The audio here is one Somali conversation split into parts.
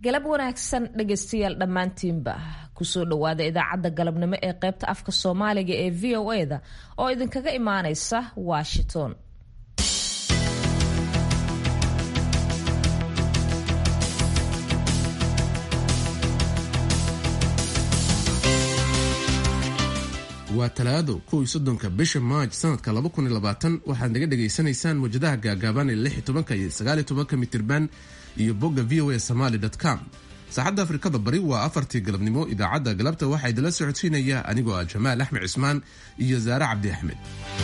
galab wanaagsan dhegaystayaal dhammaantiinba kusoo dhowaada idaacadda galabnimo ee qaybta afka soomaaliga ee v o e da oo idinkaga imaaneysa washington waa talaado kow iyo soddonka bisha maaj sanadka laba kun iyo labaatan waxaad naga dhagaysanaysaan wajadaha gaagaaban ee lix iyo tobanka iyo sagaal iyo tobanka mitirban iyo bogga v o a somaly com saacadda afrikada bari waa afartii galabnimo idaacadda galabta waxaa idinla socodsiinaya anigoo ah jamaal axmed cismaan iyo saare cabdi axmed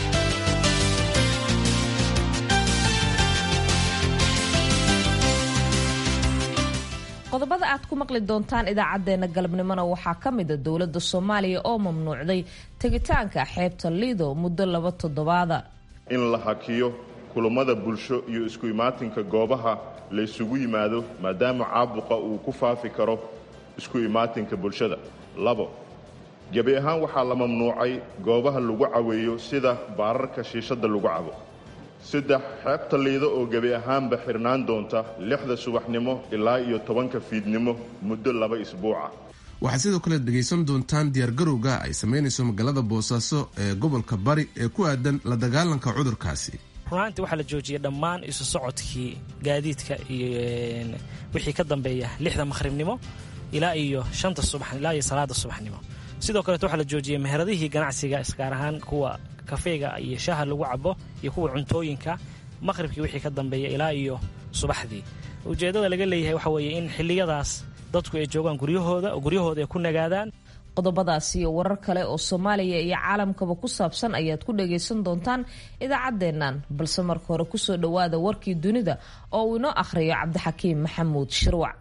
qodobada aad ku maqli doontaan idaacadeena galabnimona waxaa ka mida dowladda soomaaliya oo mamnuucday tegitaanka xeebta liido muddo laba toddobaada in la hakiyo kulammada bulsho iyo isku imaatinka goobaha la ysugu yimaado maadaama caabuqa uu ku faafi karo isku imaatinka bulshada labo gebi ahaan waxaa la mamnuucay goobaha lagu caweeyo sida baararka shiishadda lagu cabo saddex xeebta liido oo gebi ahaanba xirnaan doonta lixda subaxnimo ilaa iyo tobanka fiidnimo muddo laba isbuuca waxaad sidoo kale dhegaysan doontaan diyaargarowga ay samaynayso magaalada boosaaso ee gobolka bari ee ku aadan la dagaalanka cudurkaasi runaantii waxaa la joojiyey dhammaan isu socodkii gaadiidka iyo wixii ka dambeeya lixda maqhribnimo ilaa iyo shanta subax ilaa iyo salaada subaxnimo sidoo kaleeto waxaa la joojiyey meheradihii ganacsiga isgaar ahaan kuwa kafeega iyo shaaha lagu cabo iyo kuwa cuntooyinka maqhribkii wixii ka dambeeya ilaa iyo subaxdii ujeeddada laga leeyahay waxa weeye in xilliyadaas dadku ay joogaan guryahooda oo guryahooda ay ku nagaadaan qodobadaas iyo warar kale oo soomaaliya iyo caalamkaba ku saabsan ayaad ku dhagaysan doontaan idaacaddeennan balse marka hore kusoo dhowaada warkii dunida oo uu inoo akhriyo cabdixakiim maxamuud shirwac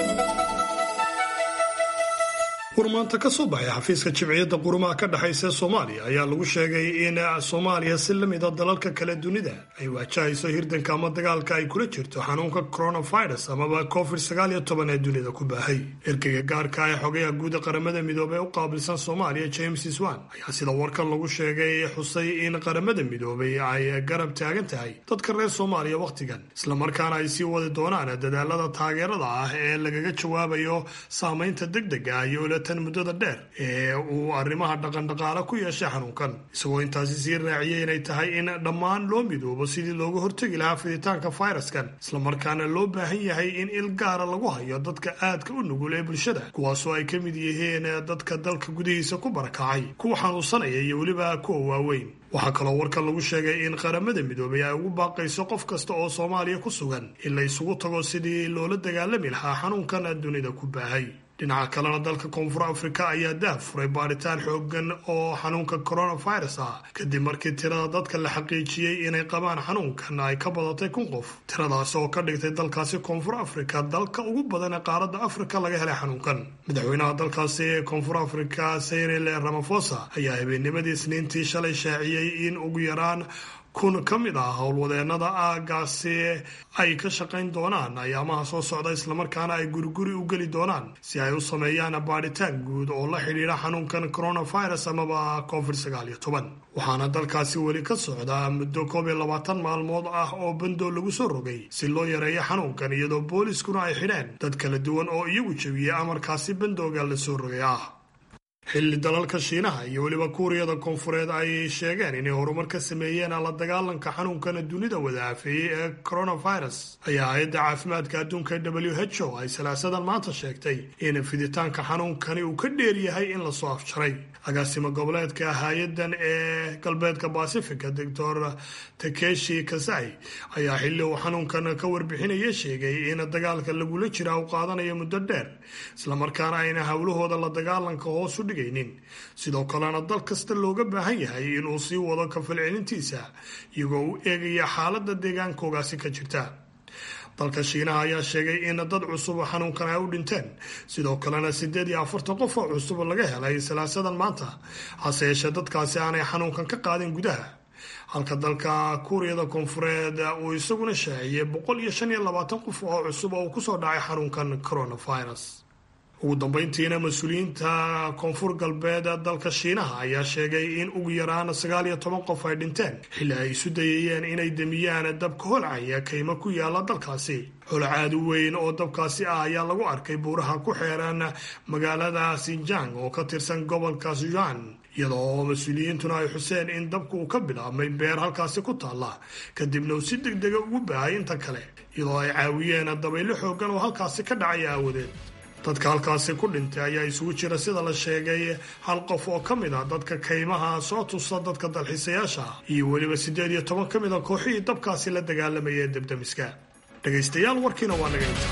warmaanta ka soo baxay xafiiska jimciyadda qurumaha ka dhexaysa soomaaliya ayaa lagu sheegay in soomaaliya si la mida dalalka kale dunida ay wajahayso hirdanka ama dagaalka ay kula jirto xanuunka coronavirus amaba covid sagaal iyo toban ee dunida ku baahay erkeyga gaarka ee xogayaha guuda qaramada midoobey u qaabilsan soomaaliya james swan ayaa sida warkan lagu sheegay xusay in qaramada midoobay ay garab taagan tahay dadka reer soomaaliya wakhtigan islamarkaana ay sii wadi doonaan dadaalada taageerada ah ee lagaga jawaabayo saamaynta degdega ah iyo tan muddada dheer ee uu arrimaha dhaqandhaqaale ku yeeshay xanuunkan isagoo intaasi sii raaciyay inay tahay in dhammaan loo midoobo sidii looga hortegi lahaa fiditaanka fayraskan islamarkaana loo baahan yahay in il gaara lagu hayo dadka aadka u nugul ee bulshada kuwaasoo ay ka mid yihiin dadka dalka gudihiisa ku barakacay kuwa xanuunsanaya iyo weliba kuwa waaweyn waxaa kaloo warkan lagu sheegay in qaramada midoobay ay ugu baaqayso qof kasta oo soomaaliya ku sugan in la isugu tago sidii loola dagaalami lahaa xanuunkan dunida ku baahay dhinaca kalena dalka koonfur afrika ayaa daah furay baadhitaan xoogan oo xanuunka coronavirus ah kadib markii tirada dadka la xaqiijiyey inay qabaan xanuunkan ay ka badatay kun qof tiradaas oo ka dhigtay dalkaasi koonfur afrika dalka ugu badan ee qaaradda afrika laga helay xanuunkan madaxweynaha dalkaasi ee koonfur afrika cyril ramaphosa ayaa habeennimadii isniintii shalay shaaciyey in ugu yaraan kun ka mid ah howlwadeenada aagaasi ay ka shaqayn doonaan ayaamaha soo socda islamarkaana ay guriguri u geli doonaan si ay u sameeyaan baadhitaan guud oo la xidhiidha xanuunkan coronavirus amaba covid sagaal iyo toban waxaana dalkaasi weli ka socdaa muddo koob iyo labaatan maalmood ah oo bandoo lagu soo rogay si loo yareeyo xanuunkan iyadoo booliiskuna ay xidheen dad kala duwan oo iyagu jebiyey amarkaasi bandooga la soo rogay ah xilli dalalka shiinaha iyo weliba kuuriyada koonfureed ay sheegeen inay horumar ka sameeyeen la dagaalanka xanuunkana dunida wada aafeeyey ee coronavirus ayaa hay-adda caafimaadka adduunka w h o ay salaasadan maanta sheegtay in fiditaanka xanuunkani uu ka dheer yahay in lasoo afjaray agaasimo goboleedka hay-adan ee galbeedka basifica doctor takeshi kasai ayaa xilli uu xanuunkan ka warbixinaya sheegay in dagaalka lagula jira uu qaadanayo muddo dheer islamarkaana ayna howlahooda la dagaalanka hoos u dhigaynin sidoo kalena dal kasta looga baahan yahay inuu sii wado kafalcelintiisa iyagoo u eegaya xaaladda deegaankoogaasi ka jirta dalka shiinaha ayaa sheegay in dad cusub xanuunkan ay u dhinteen sidoo kalena siddeed iyo afartan qof oo cusub laga helay salaasadan maanta hase yeeshee dadkaasi aanay xanuunkan ka qaadin gudaha halka dalka kuuriyada koonfureed uu isaguna shaaciyey boqol iyo shan iyo labaatan qof oo cusub oo kusoo dhacay xanuunkan coronavirus ugu dambeyntiina mas-uuliyiinta koonfur galbeed dalka shiinaha ayaa sheegay in ugu yaraan sagaal iyo toban qof ay dhinteen xilli ay isu dayayeen inay demiyaan dabka holcaya kaymo ku yaala dalkaasi holacaadu weyn oo dabkaasi ah ayaa lagu arkay buuraha ku xeeran magaalada sinjang oo ka tirsan gobolka sujan iyadoo mas-uuliyiintuna ay xuseen in dabku uu ka bilaabmay beer halkaasi ku taalla kadibna uu si deg dega ugu baahay inta kale iyadoo ay caawiyeen dabaylo xoogan oo halkaasi ka dhacaya aawadeed dadka halkaasi ku dhintay ayaa isugu jira sida la sheegay hal qof oo ka mid a dadka kaymaha soo tusa dadka dalxiisayaasha ah iyo weliba siddeed iyo toban ka mid a kooxihii dabkaasi la dagaalamayay ee debdemiska dhegaystayaal warkiina waa naga intaa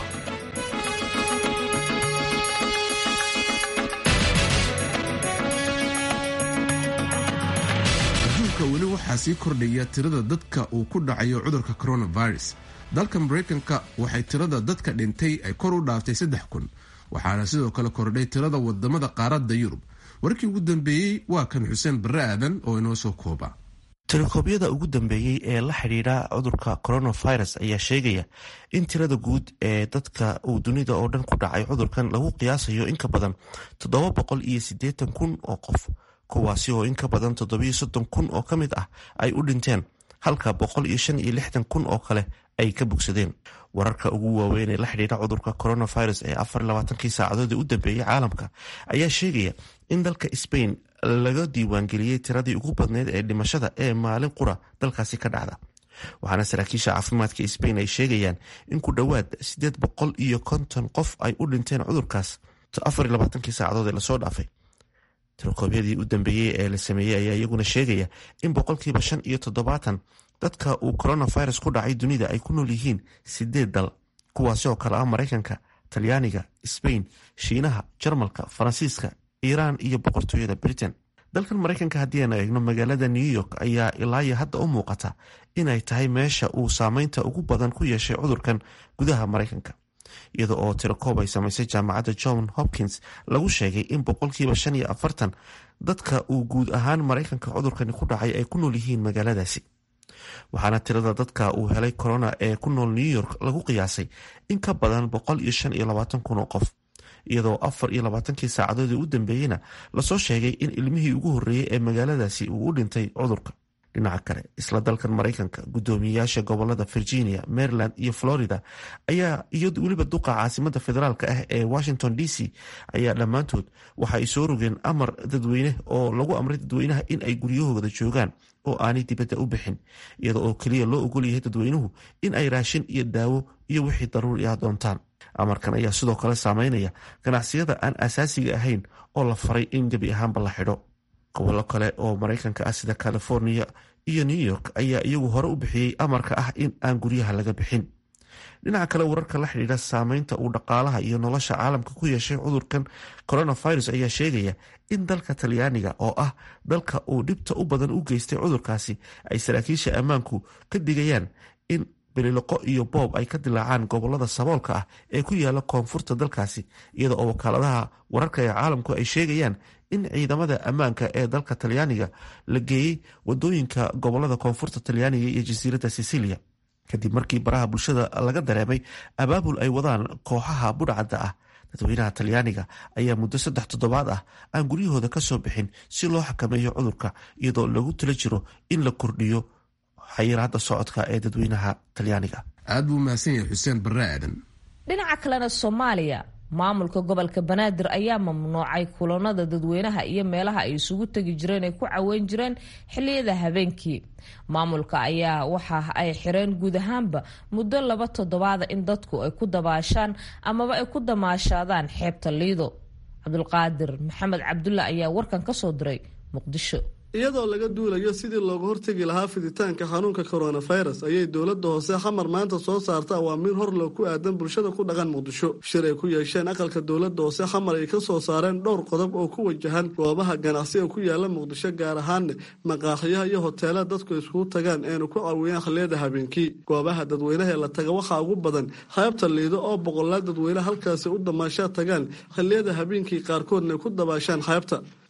adduunka weli waxaa sii kordhaya tirada dadka uu ku dhacayo cudurka coronavirus dalka maraykanka waxay tirada dadka dhintay ay kor u dhaaftay saddex kun waxaana sidoo kale kordhay tirada wadamada qaaradda yurub warkii ugu dambeeyey waa kan xuseen barre aadan oo inoo soo kooba tirakoobyada ugu dambeeyey ee la xidhiidha cudurka coronavirus ayaa sheegaya in tirada guud ee dadka uu dunida oo dhan ku dhacay cudurkan lagu qiyaasayo in ka badan toddoba boqol iyo siddeetan kun oo qof kuwaasi oo in ka badan toddobiyo soddon kun oo ka mid ah ay u dhinteen halka boqol iyo shan iyo lixdan kun oo kale ay ka bogsadeen wararka ugu waaweyn ee la xidhiidha cudurka coronavirus ee afar labaatankii saacadoodii u dambeeyey caalamka ayaa sheegaya in dalka sbain laga diiwaangeliyey tiradii ugu badneyd ee dhimashada ee maalin qura dalkaasi ka dhacda waxaana saraakiisha caafimaadka sbain ay sheegayaan in ku dhowaad siddeed boqol iyo konton qof ay u dhinteen cudurkaas afar labaatankii saacadood ee lasoo dhaafay tirakoobyadii u dambeeyey ee la sameeyey ayaa iyaguna sheegaya in boqolkiiba shan iyo toddobaatan dadka uu coronavirus ku dhacay dunida ay ku nool yihiin sideed dal kuwaasi oo kale ah maraykanka talyaaniga sbain shiinaha jarmalka faransiiska iiraan iyo boqortooyada britain dalkan maraykanka haddii aanu eegno magaalada new york ayaa ilaayo hadda u muuqata inay tahay meesha uu saameynta ugu badan ku yeeshay cudurkan gudaha maraykanka iyada oo tirakoob ay samaysay jaamacadda john hopkins lagu sheegay in boqolkiiba shan iyo afartan dadka uu guud ahaan maraykanka cudurkani ku dhacay ay ku nool yihiin magaaladaasi waxaana tirada dadka uu helay corona ee ku nool new york lagu qiyaasay in ka badan boqol iyo shan iyo labaatan kun oo qof iyadoo afar iyo labaatankii saacadoodii u dambeeyeyna lasoo sheegay in ilmihii ugu horreeyey ee magaaladaasi uu u dhintay cudurka dhinaca kale isla dalkan maraykanka guddoomiyeyaasha gobolada virginia maryland iyo florida ayaa iyo weliba duqa caasimada federaalk ah ee washington d c ayaa dhammaantood waxa ay soo rogeen amar dadweyne oo lagu amray dadweynaha in ay guryahooda joogaan oo aanay dibadda u bixin iyada oo keliya loo ogol yahay dadweynuhu in ay raashin iyo daawo iyo wixii daruuri ah doontaan amarkan ayaa sidoo kale saameynaya ganacsiyada aan asaasiga ahayn oo la faray in gebi ahaanba la xidho gobollo kale oo maraykanka ah sida california iyo new york ayaa iyagu hore u bixiyey amarka ah in aan guryaha laga bixin dhinaca kale wararka la xidhiidha saameynta uu dhaqaalaha iyo nolosha caalamka ku yeeshay cudurkan coronavirus ayaa sheegaya in dalka talyaaniga oo ah dalka uu dhibta u badan u geystay cudurkaasi ay saraakiisha ammaanku ka digayaan in bililoqo iyo boob ay ka dilaacaan gobolada saboolka ah ee ku yaala koonfurta dalkaasi iyada oo wakaaladaha wararka ee caalamku ay sheegayaan in ciidamada ammaanka ee dalka talyaaniga la geeyey wadooyinka gobolada koonfurta talyaaniga iyo jasiiradda sicilia kadib markii baraha bulshada laga dareemay abaabul ay wadaan kooxaha budhcadda ah dadweynaha talyaaniga ayaa muddo saddex toddobaad ah aan guryahooda ka soo bixin si loo xakameeyo cudurka iyadoo lagu tala jiro in la kordhiyo xayiraadda socodka ee dadweynaha talyaaniga aad buu mahadsan yahay xuseen barre aadan dhinaca kalena soomaaliya maamulka gobolka banaadir ayaa mamnuucay kulanada dadweynaha iyo meelaha ay isugu tegi jireen ay ku caweyn jireen xiliyada habeenkii maamulka ayaa waxa ay xireen guud ahaanba muddo laba toddobaada in dadku ay ku dabaashaan amaba ay ku damaashaadaan xeebta liido cabdulqaadir maxamed cabdulla ayaa warkan kasoo diray muqdisho iyadoo laga duulayo sidii looga hortegi lahaa fiditaanka xanuunka coronavirus ayay dowladda hoose xamar maanta soo saarta awaamiir horloo ku aadan bulshada ku dhaqan muqdisho shir ay ku yeesheen aqalka dowladda hoose xamar ay ka soo saareen dhowr qodob oo ku wajahan goobaha ganacsiga ku yaala muqdisho gaar ahaanne maqaaxiyaha iyo hoteelada dadku iskugu tagaan eenu ku caawiyaan xilliyada habeenkii goobaha dadweynaha ee la taga waxaa ugu badan xeebta liido oo boqolaal dadweyne halkaasi u damaashaa tagaan xilliyada habeenkii qaarkoodna ku dabaashaan xeebta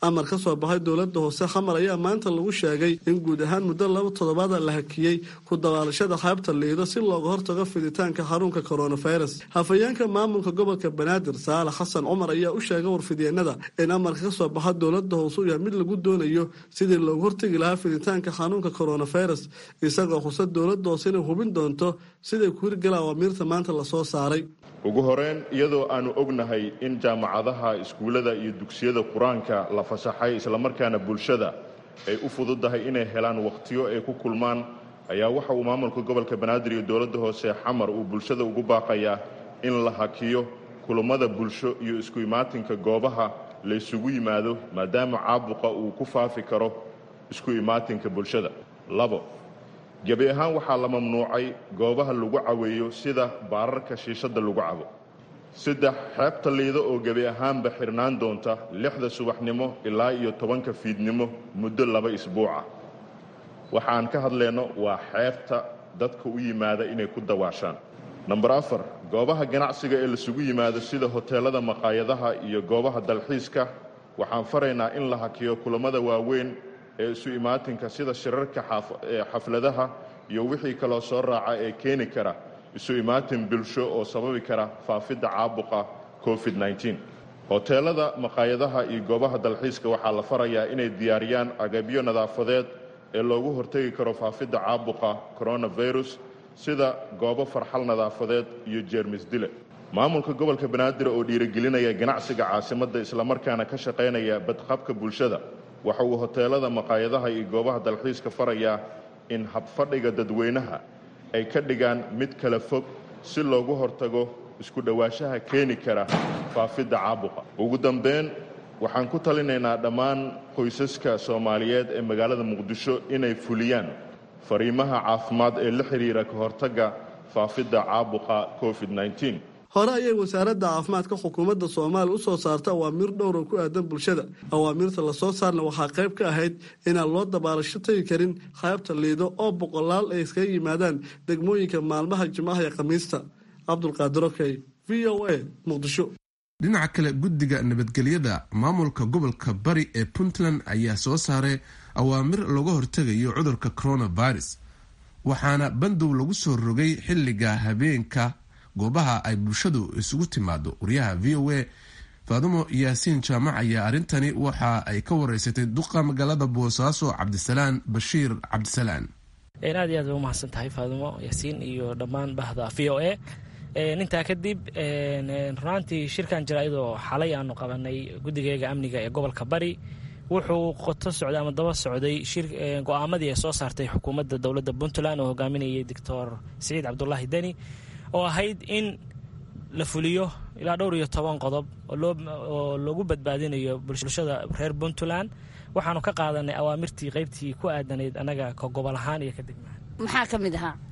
amar ka soo baxay dowladda hoose xamar ayaa maanta lagu sheegay in guud ahaan muddo laba toddobaada la hakiyey ku dabaalashada xeebta liido si looga hortago fiditaanka xanuunka coronavirus hafayeenka maamulka gobolka banaadir saalax xasan cumar ayaa u sheegay warfidyeenada in amarka ka soo baxa dowladda hoose u yahay mid lagu doonayo sidii looga hortegi lahaa fiditaanka xanuunka coronavirus isagoo xusa dowladda hoose inay hubin doonto siday ku hirgala awaamiirta maanta lasoo saaray ugu horeyn iyadoo aanu ognahay in jaamacadaha iskuullada iyo dugsiyada qur-aanka la fasaxay islamarkaana bulshada ay u fududahay inay helaan wakhtiyo ay ku kulmaan ayaa waxa uu maamulka gobolka banaadir iyo dowladda hoose xamar uu bulshada ugu baaqayaa in la hakiyo kulummada bulsho iyo isku imaatinka goobaha la ysugu yimaado maadaama caabuqa uu ku faafi karo isku imaatinka bulshada labo gebi ahaan waxaa la mamnuucay goobaha lagu caweeyo sida baararka shiishadda lagu cabo saddex xeebta liido oo gebi ahaanba xirnaan doonta lixda subaxnimo ilaa iyo tobanka fiidnimo muddo laba isbuuca waxaan ka hadlayno waa xeebta dadka u yimaada inay ku dawaashaan namber afar goobaha ganacsiga ee lasugu yimaado sida hoteelada maqaayadaha iyo goobaha dalxiiska waxaan faraynaa in la hakiyo kulammada waaweyn ee isu imaatinka sida shirarka xafladaha iyo wixii kaloo soo raaca ee keeni kara isu imaatin bulsho oo sababi kara faafidda caabuqa covid -19 hoteelada maqaayadaha iyo goobaha dalxiiska waxaa la farayaa inay diyaariyaan agabyo nadaafadeed ee loogu hortegi karo faafidda caabuqa coronavirus sida goobo farxal nadaafadeed iyo jeermis dile maamulka gobolka banaadir oo dhiirigelinaya ganacsiga caasimadda islamarkaana ka shaqaynaya badqabka bulshada waxa uu hoteelada maqaayadaha iyo goobaha dalxiiska farayaa in habfadhiga dadweynaha ay ka dhigaan mid kala fog si loogu hortago isku dhowaanshaha keeni kara faafidda caabuqa ugu dambeyn waxaan ku talinaynaa dhammaan qoysaska soomaaliyeed ee magaalada muqdisho inay fuliyaan fariimaha caafimaad ee la xidhiira ka hortagga faafidda caabuqa covid -19 hore ayay wasaaradda caafimaadka xukuumadda soomaaliya u soo saarta awaamiir dhowr oo ku aadan bulshada awaamiirta lasoo saarna waxaa qayb ka ahayd inaan loo dabaalasho tegi karin qaybta liido oo boqolaal ay iskaga yimaadaan degmooyinka maalmaha jimcaha iyo khamiista cabdulqaadir okey v o a muqdisho dhinaca kale guddiga nabadgelyada maamulka gobolka bari ee puntland ayaa soo saaray awaamir looga hortegayo cudurka coronavirus waxaana bandow lagu soo rogay xilliga habeenka goobaha ay bulshadu isugu timaado wariyaha v o a faadumo yaasiin jaamac ayaa arrintani waxa ay ka wareysatay duqa magaalada boosaaso cabdisalaan bashiir cabdisalaan aad iyo aad bay umahadsan tahay faadumo yaasiin iyo dhammaan bahda v o a intaa kadib runaantii shirkan jira iyadoo xalay aanu qabanay guddigeega amniga ee gobolka bari wuxuu qoto socday ama daba socday go-aamadii ay soo saartay xukuumadda dowladda puntland oo hogaaminayay doctor siciid cabdulaahi deni oo ahayd in la fuliyo ilaa dhowr iyo toban qodob oo loogu badbaadinayo bulshada reer puntland waxaanu ka qaadanay awaamirtii qeybtii ku aadanayd annaga ka gobol ahaan iyo ka degmahaan maxaa ka mid ahaa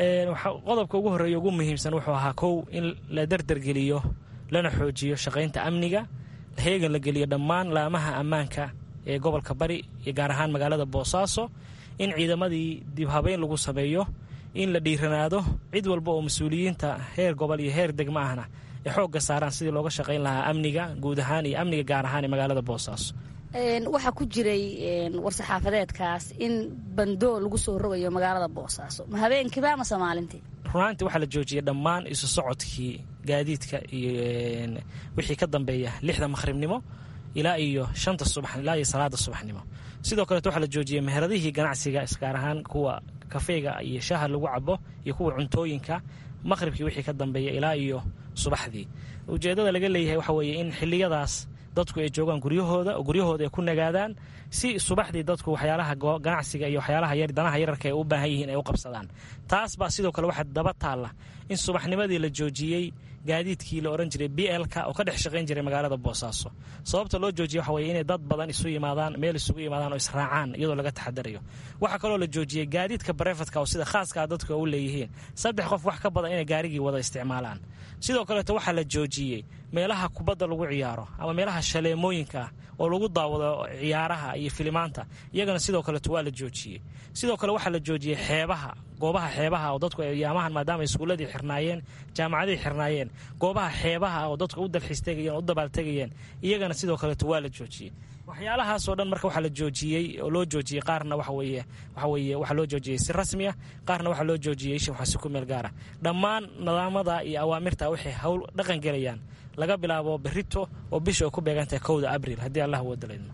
qodobka ugu horreeya ugu muhiimsan wuxuu ahaa kow in la dardargeliyo lana xoojiyo shaqaynta amniga heegan la geliyo dhammaan laamaha ammaanka ee gobolka bari iyo gaar ahaan magaalada boosaaso in ciidamadii dib habeyn lagu sameeyo in la dhiiranaado cid walba oo mas-uuliyiinta heer gobol iyo heer degmo ahna ay xoogga saaraan sidii looga shaqayn lahaa amniga guud ahaan iyo amniga gaar ahaan ee magaalada boosaaso waxaa ku jiray war-saxaafadeedkaas in bandoo lagu soo rogayo magaalada boosaaso ma habeenkiiba amase maalintii runaantii waxaa la joojiyay dhammaan isu socodkii gaadiidka iyo wixii ka dambeeya lixda makhribnimo ilaa iyo shanta subax ilaa iyo salaada subaxnimo sidoo kaleeto waxaa la joojiyey meheradihii ganacsiga gaar ahaan kuwa kafeyga iyo shaaha lagu cabo iyo kuwa cuntooyinka maqhribkii wixii ka dambeeya ilaa iyo subaxdii ujeeddada laga leeyahay waxa weeye in xilliyadaas dadku ay joogaan guryahooda oo guryahooda ay ku nagaadaan si subaxdii dadku waxyaalaha ganacsiga iyo waxyaalaha danaha yararka ay u baahan yihiin ay u qabsadaan taas baa sidoo kale waxaa daba taalla in subaxnimadii la joojiyey gaadiidkii la ohan jiray b lka oo ka dhex shaqayn jiray magaalada boosaaso sababta loo joojiye waxa weye inay dad badan isu yimaadaan meel isugu yimaadaan oo israacaan iyadoo laga taxadarayo waxaa kaloo la joojiyey gaadiidka barefadka oo sida khaaskaa dadku u leeyihiin saddex qof wax ka badan inay gaarigii wada isticmaalaan sidoo kaleeto waxaa la joojiyey meelaha kubadda lagu ciyaaro ama meelaha shaleemooyinka ah oo lagu daawado ciyaaraha iyo filimaanta iyagana sidoo kaleeto waa la joojiyey sidoo kale waxaa la joojiyey xeebaha goobaha xeebaha oo dadku ayaamahan maadaama iskuulladii xirnaayeen jaamacadii xirnaayeen goobaha xeebaha oo dadku u dalxiis tegayeen oo u dabaaltegayeen iyagana sidoo kaleeto waa la joojiyey waxyaalahaasoo dhan marka waxaa la joojiyey oo loo joojiyey qaarna waxa weeye waxa weeye waxaa loo joojiyey si rasmi ah qaarna waxaa loo joojiyey shi waxaa si ku meel gaara dhammaan nidaamada iyo awaamirta waxay hawl dhaqan gelayaan laga bilaabo berito oo bisha ay ku beegantahay kowda abril haddii allah wadalayno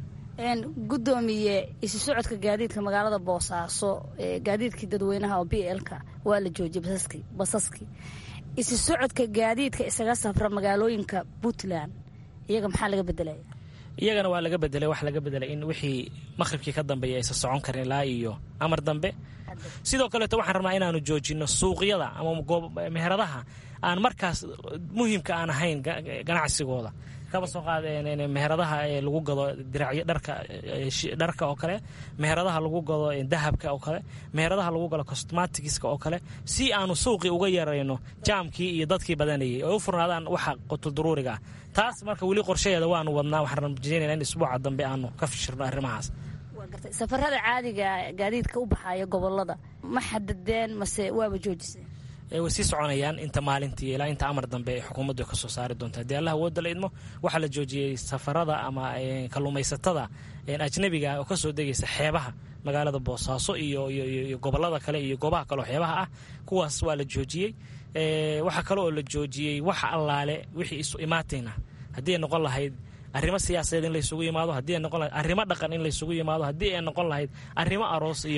gudoomiye isu socodka gaadiidka magaalada boosaaso gaadiidkii dadweynaha oo b lka waa la joojiyey basaskii isu socodka gaadiidka isaga safra magaalooyinka puntland iyaga maxaa laga bedelaya iyagana waa laga bedelay wax laga bedelay in wixii maqhribkii ka dambeeya aysan socon karin ilaa iyo amar dambe sidoo kaleeto waxaan rabnaa inaanu joojino suuqyada ama meheradaha aan markaas muhiimka aan ahayn ganacsigooda kaba soo qaad meheradaha lagu gado diracyo dharka dharka oo kale meheradaha lagu gado dahabka oo kale meheradaha lagu gado cosmaticska oo kale si aanu suuqii uga yarayno jaamkii iyo dadkii badanayay oo u furnaadaan waxa qutulduruuriga ah taas marka weli qorshaheeda waanu wadnaa waxaan rajeynayna in isbuuca dambe aanu ka fishirno arrimahaas safarada caadiga gaadiidka u baxaya gobolada ma xadadeen mase waaba joojiseen way sii soconayaan inta maalintii ilaa inta amar dambe ay xukuumaddu ka soo saari doonto haddii allah wooda la idmo waxaa la joojiyey safarada ama kalluumaysatada ajnabiga oo ka soo degaysa xeebaha magaalada boosaaso iyo iyo gobolada kale iyo goobaha kaleoo xeebaha ah kuwaas waa la joojiyey waxaa kale oo la joojiyey wax allaale wixii isu imaatayna haddii ay noqon lahayd arrimo siyaasadeed in laysugu yimaado haddii ay noqon lahayd arrimo dhaqan in laysugu yimaado haddii ay noqon lahayd arrimo aroos iyo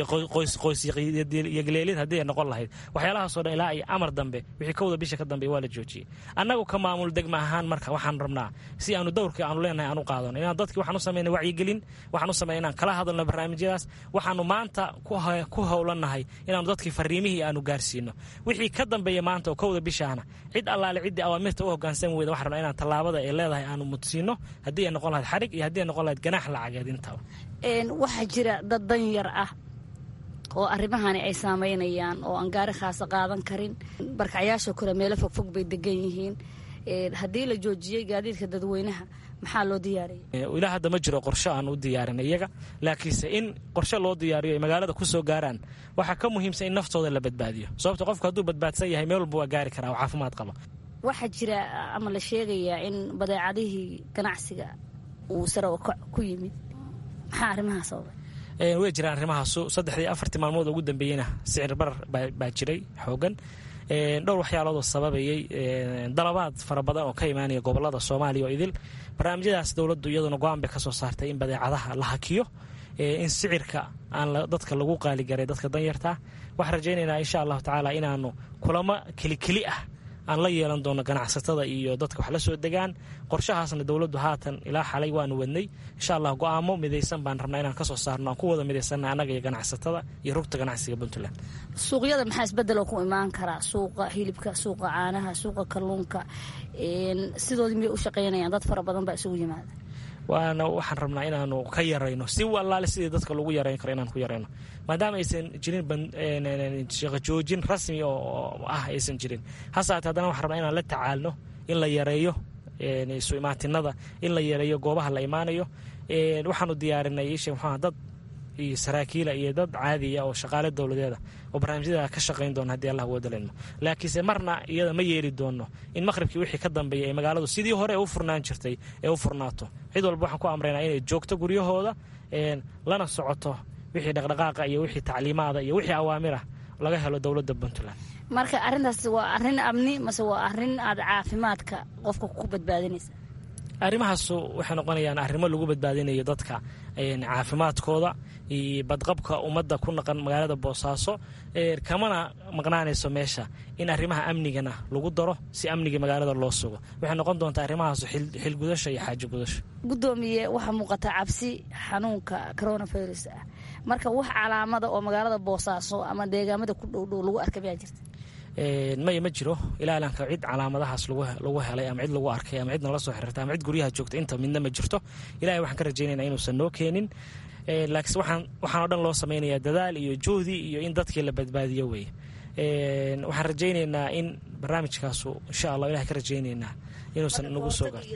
qoysqoysiyogleelid haddii ay noqon lahayd waxyaalahaasoo dhan ilaa iyo amar dambe wixii kowda bisha ka dambeeya waa la joojiyey annagu ka maamul degma ahaan marka waxaan rabnaa si aanu dowrkii aanu leenahay aan u qaadano inaan dadkii waxaan u samayna wacyigelin waxaan u samayna inaan kala hadalno barnaamijyadaas waxaanu maanta ku howlannahay inaanu dadkii fariimihii aanu gaarsiino wixii ka dambeeya maanta oo kowda bishaana cid allaale ciddii awaamirta u hoggaansan weyda waxaan rabnaa inaan tallaabada ay leedahay aanu mudsiino haddii ay noqon lahayd xarig iyo haddii ay noqon lahayd ganaax lacageed intaba waxaa jira dad danyar ah oo arrimahani ay saameynayaan oo aan gaari khaasa qaadan karin barkacyaasha kale meelo fogfog bay degan yihiin haddii la joojiyey gaadiidka dadweynaha maxaa loo diyaariyay ilaa hadda ma jiro qorsho aan u diyaarin iyaga laakiinse in qorshe loo diyaariyo ay magaalada ku soo gaaraan waxaa ka muhiimsan in naftooda la badbaadiyo sababto qofku hadduu badbaadsan yahay meel walba waa gaari karaa oo caafimaad qaba waxaa jira ama la sheegayaa in badeecadihii ganacsiga uu sare ku yimid maxaa arrimahaa sababay way jiraan arrimahaasu saddexdii afartii maalmood ugu dambeeyeyna sicir barar baa jiray xoogan dhowr waxyaaloodoo sababayey dalabaad fara badan oo ka imaanaya gobolada soomaaliya oo idil barnaamijyadaas dowladdu iyaduna go-aan bay ka soo saartay in badeecadaha la hakiyo in sicirka aan dadka lagu qaaligaray dadka danyartaa waxaan rajaynaynaa insha allahu tacaala inaanu kulamo kelikeli ah aan la yeelan doono ganacsatada iyo dadka wax la soo degaan qorshahaasna dowladdu haatan ilaa xalay waanu wadnay insha allah go-aamo midaysan baan rabnaa inaan kasoo saarno aan ku wada midaysanna annaga iyo ganacsatada iyo rugta ganacsiga puntland suuqyada maxaa isbedel oo ku imaan karaa suuqa hilibka suuqa caanaha suuqa kalluunka sidoodii miyay u shaqaynayaan dad fara badan baa isugu yimaada waana waxaan rabnaa inaanu ka yarayno si allaale sidii dadka lagu yarayn karo inaan ku yarayno maadaama aysan jirin shaqajoojin rasmi oo ah aysan jirin hasaate haddana waxaan rabnaa inaan la tacaalno in la yareeyo isu imaatinada in la yareeyo goobaha la imaanayo waxaanu diyaarinay ishe muxuuha dad iyo saraakiila iyo dad caadiya oo shaqaale dowladeeda oo barnaamijyada ka shaqayn doona haddii allah wadalayno laakiinse marna iyada ma yeeli doono in maqhribkii wixii ka dambeeya ee magaaladu sidii hore ee u furnaan jirtay ee u furnaato cid walba waxaan ku amraynaa inay joogto guryahooda lana socoto wixii dhaqdhaqaaqa iyo wixii tacliimaada iyo wixii awaamirah laga helo dowladda puntland marka arrintaas waa arrin amni mase waa arrin aad caafimaadka qofka ku badbaadinaysa arrimahaasu waxay noqonayaan arrimo lagu badbaadinayo dadka caafimaadkooda iyo badqabka ummadda ku naqan magaalada boosaaso kamana maqnaanayso meesha in arrimaha amnigana lagu daro si amnigii magaalada loo sugo waxay noqon doontaa arrimahaasu xilgudasho iyo xaajo gudasho gudoomiye waxaa muuqata cabsi xanuunka coronavirus ah marka wax calaamada oo magaalada boosaaso ama deegaamada ku dhowdhow lagu arka mayaa jirta maya ma jiro ilaa ilanka cid calaamadahaas lagu helay ama cid lagu arkay ama cid nala soo xiriirtay ama cid guryaha joogta inta midna ma jirto ilahay waxaan ka rajaynayna inuusan noo keenin laakiinse waxaan waxaanoo dhan loo samaynayaa dadaal iyo juhdi iyo in dadkii la badbaadiyo weeye waxaan rajaynaynaa in barnaamijkaasu insha allah ilahay ka rajaynaynaa inuusan nagu soo gaar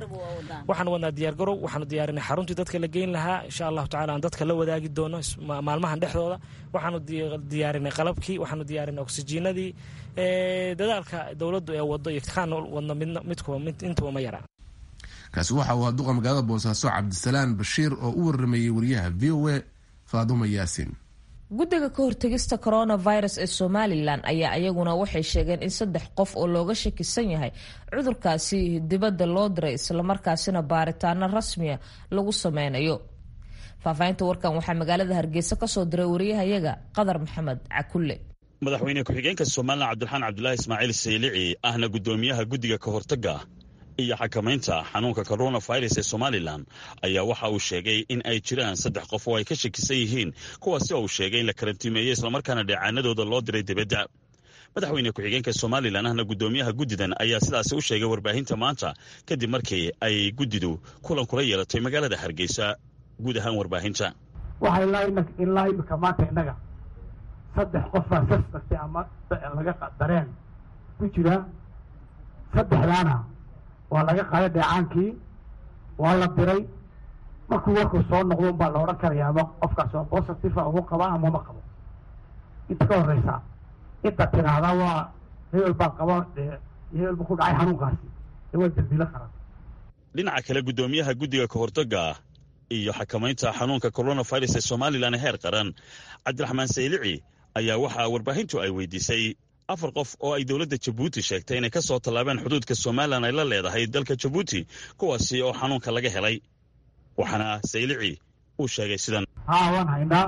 waxaan wadnaa diyaargarow waxaanu diyaarinay xaruntii dadka la geyn lahaa insha allahu tacala aan dadka la wadaagi doono maalmahan dhexdooda waxaanu diyaarinay qalabkii waxaanu diyaarinay oksijiinadii dadaalka dowladdu ee wado iyo kaan wadno midkuwa intuba ma yaraa kaasi waxa uu duqa magaalada boosaaso cabdisalaan bashiir oo u waramayey wariyaha v o a faadumo yaasin guddiga ka hortegista coronavirus ee somalilan ayaa iyaguna waxay sheegeen in saddex qof oo looga shakisan yahay cudurkaasi dibadda loo diray islamarkaasina baaritaano rasmiya lagu sameynayo faahfaahinta warkan waxaa magaalada hargeysa kasoo diray wariyahayaga qadar maxamed cakulle madaxweyne ku-xigeenka somalilan cabdiraxaan cabdulaahi ismaaciil saylici ahna guddoomiyaha guddiga ka hortagga iyo xakamaynta xanuunka coronavirus ee somalilan ayaa waxa uu sheegay in ay jiraan saddex qof oo ay ka shakisan yihiin kuwaasi oo uu sheegay in la karantiimeeyey islamarkaana dheecaanadooda loo diray dibadda madaxweyne ku-xigeenka somalilan ahna guddoomiyaha guddidan ayaa sidaasi u sheegay warbaahinta maanta kadib markii ay guddidu kulan kula yeelatay magaalada hargeysa guud ahaan warbaahinta waxaa ilaa imika maanta innaga saddex qof baa sasbagtay ama laga dareen ku jira saddexdaana waa laga qaaday dheecaankii waa la diray markuu warkuu soo noqdo unbaa la odhan karaya ama qofkaas oo positiva ugu qaba ama ma qabo inta ka horreysa inta tiraahdaa waa hebel baa qaba dee hebel buu ku dhacay xanuunkaasi dee waa dambiilo qaran dhinaca kale guddoomiyaha guddiga ka hortagga iyo xakamaynta xanuunka coronavirus ee somalilan heer qaran cabdiraxmaan saylici ayaa waxaa warbaahintu ay weydiisay afar qof oo ay dowladda jabuuti sheegtay inay ka soo tallaabeen xuduudka somalilan ay la leedahay dalka jabuuti kuwaasi oo xanuunka laga helay waxaana saylici uu sheegay sidan haa waan haynaa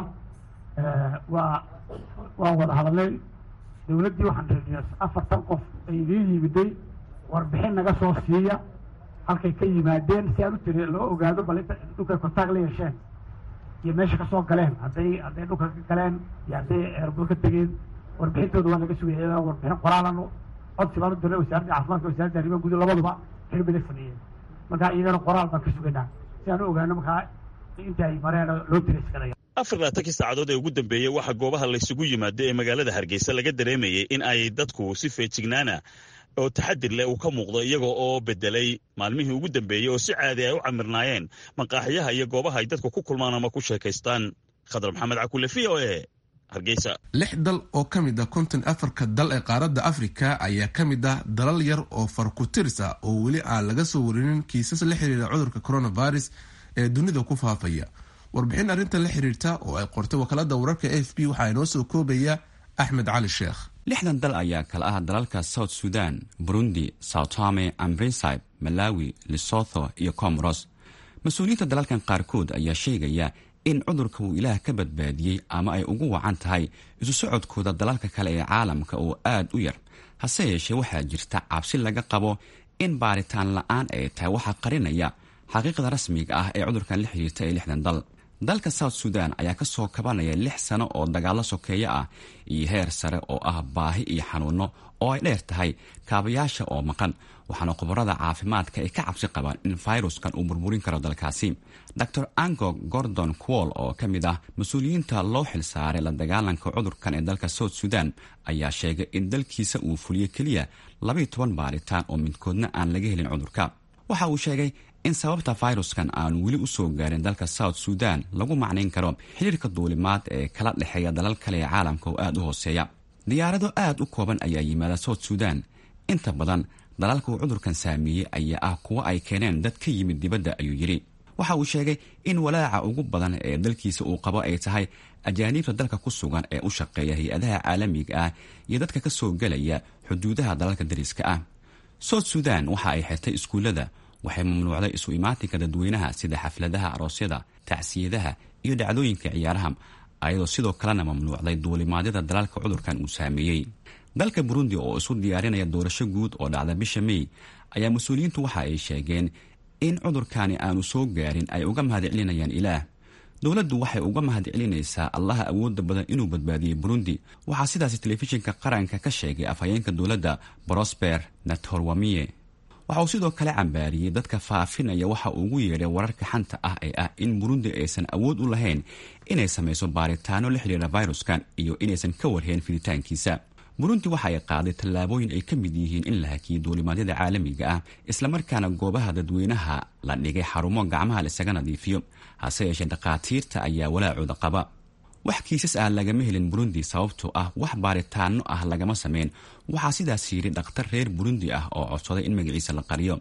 waa waan wada hadalnay dowladdii waxaan reediya afartan qof ay idiin yimiday warbixin naga soo siiya halkay ka yimaadeen si aan u tiri loo ogaado bal inta dhulkay kontaag la yeesheen iyo meesha ka soo galeen hadday hadday dhulka ka galeen iyo hadday eerboor ka tegeen warbixintooda waa laga sugaya warbixin qoraalan codsi baan u dirnay wasaaradda caafimaadka wasaaradda arrimaha guud labaduba xil bay la sameeyeen marka iyagana qoraal baan ka sugaynaa si aan u ogaano markaa inta ay mareen loo tirayskanaya afar laatankii saacadood ee ugu dambeeyey waxaa goobaha laysugu yimaado ee magaalada hargeysa laga dareemayay in ay dadku si feejignaana oo taxadir leh uu ka muuqdo iyaga oo bedelay maalmihii ugu dambeeyey oo si caadi ay u camirnaayeen maqaaxiyaha iyo goobaha ay dadku ku kulmaan ama ku sheekaystaan khadar maxamed cakulle v o e hargeysa lix dal oo ka mid ah konton afarka dal ee qaaradda afrika ayaa ka mid ah dalal yar oo farkutiris ah oo weli aan laga soo warinin kiisas la xiriira cudurka coronavirus ee dunida ku faafaya warbixin arrintan la xiriirta oo ay qortay wakaalada wararka a f b waxaa inoo soo koobaya axmed cali sheekh lixdan dal ayaa kala ah dalalka south sudan burundi soutome ambrinsib malawi lesotho iyo comoros mas-uuliyiinta dalalkan qaarkood ayaa sheegaya in cudurka uu ilaah ka badbaadiyey ama ay ugu wacan tahay isu socodkooda dalalka kale ee caalamka oo aad u yar hase yeeshee waxaa jirta cabsi laga qabo in baaritaan la-aan ay tahay waxaa qarinaya xaqiiqda rasmiga ah ee cudurkan la xiriirta ee lixdan dal dalka south sudan ayaa ka soo kabanaya lix sano oo dagaallo sokeeyo ah iyo heer sare oo ah baahi iyo xanuuno oo ay dheer tahay kaabayaasha oo maqan waxaana khubarada caafimaadka ay ka cabsi qabaan in fayruskan uu burburin karo dalkaasi dor ango gordon quol oo ka mid ah mas-uuliyiinta loo xilsaaray la dagaalanka cudurkan ee dalka south sudan ayaa sheegay in dalkiisa uu fuliyo keliya labaiyo toban baaritaan oo midkoodna aan laga helin cudurka waxa uu sheegay in sababta fayruskan aanu weli u soo gaarin dalka south sudan lagu macnayn karo xiriirka duulimaad ee kala dhexeeya dalal kale ee caalamka oo aad u hooseeya diyaarado aad u kooban ayaa yimaada south sudan inta badan dalalka uu cudurkan saameeyey ayaa ah kuwo ay keeneen dad ka yimid dibadda ayuu yidhi waxa uu sheegay in walaaca ugu badan ee dalkiisa uu qabo ay tahay ajaaniibta dalka ku sugan ee u shaqeeya hay-adaha caalamiga ah iyo dadka ka soo gelaya xuduudaha dalalka dariska ah south sudan waxa ay xirtay iskuullada waxay mamnuucday isu imaatinka dadweynaha sida xafladaha aroosyada tacsiyadaha iyo dhacdooyinka ciyaaraha ayadoo sidoo kalena mamnuucday duulimaadyada dalalka cudurkan uu saameeyey dalka burundi oo isu diyaarinaya doorasho guud oo dhacda bisha mey ayaa mas-uuliyiintu waxa ay sheegeen in cudurkani aanu soo gaarin ay uga mahadcelinayaan ilaah dowladdu waxay uga mahadcelinaysaa allaha awoodda badan inuu badbaadiyey burundi waxaa sidaasi telefishinka qaranka ka sheegay afhayeenka dowladda brosper natorwamiye waxa uu sidoo kale cambaariyey dadka faafinaya waxa uu ugu yeedhay wararka xanta ah ee ah in burundi aysan awood u lahayn inay samayso baaritaano la xidhiira fayruskan iyo inaysan ka warheen fiditaankiisa burundi waxa ay qaaday tallaabooyin ay ka mid yihiin in la hakiyey duulimaadyada caalamiga ah islamarkaana goobaha dadweynaha la dhigay xarumo gacmaha laisaga nadiifiyo hase yeeshee dhakhaatiirta ayaa walaacooda qaba wax kiisas ah lagama helin burundi sababtoo ah wax baaritaano ah lagama sameyn waxaa sidaas yidhi dhakhtar reer burundi ah oo codsaday in magaciisa la qariyo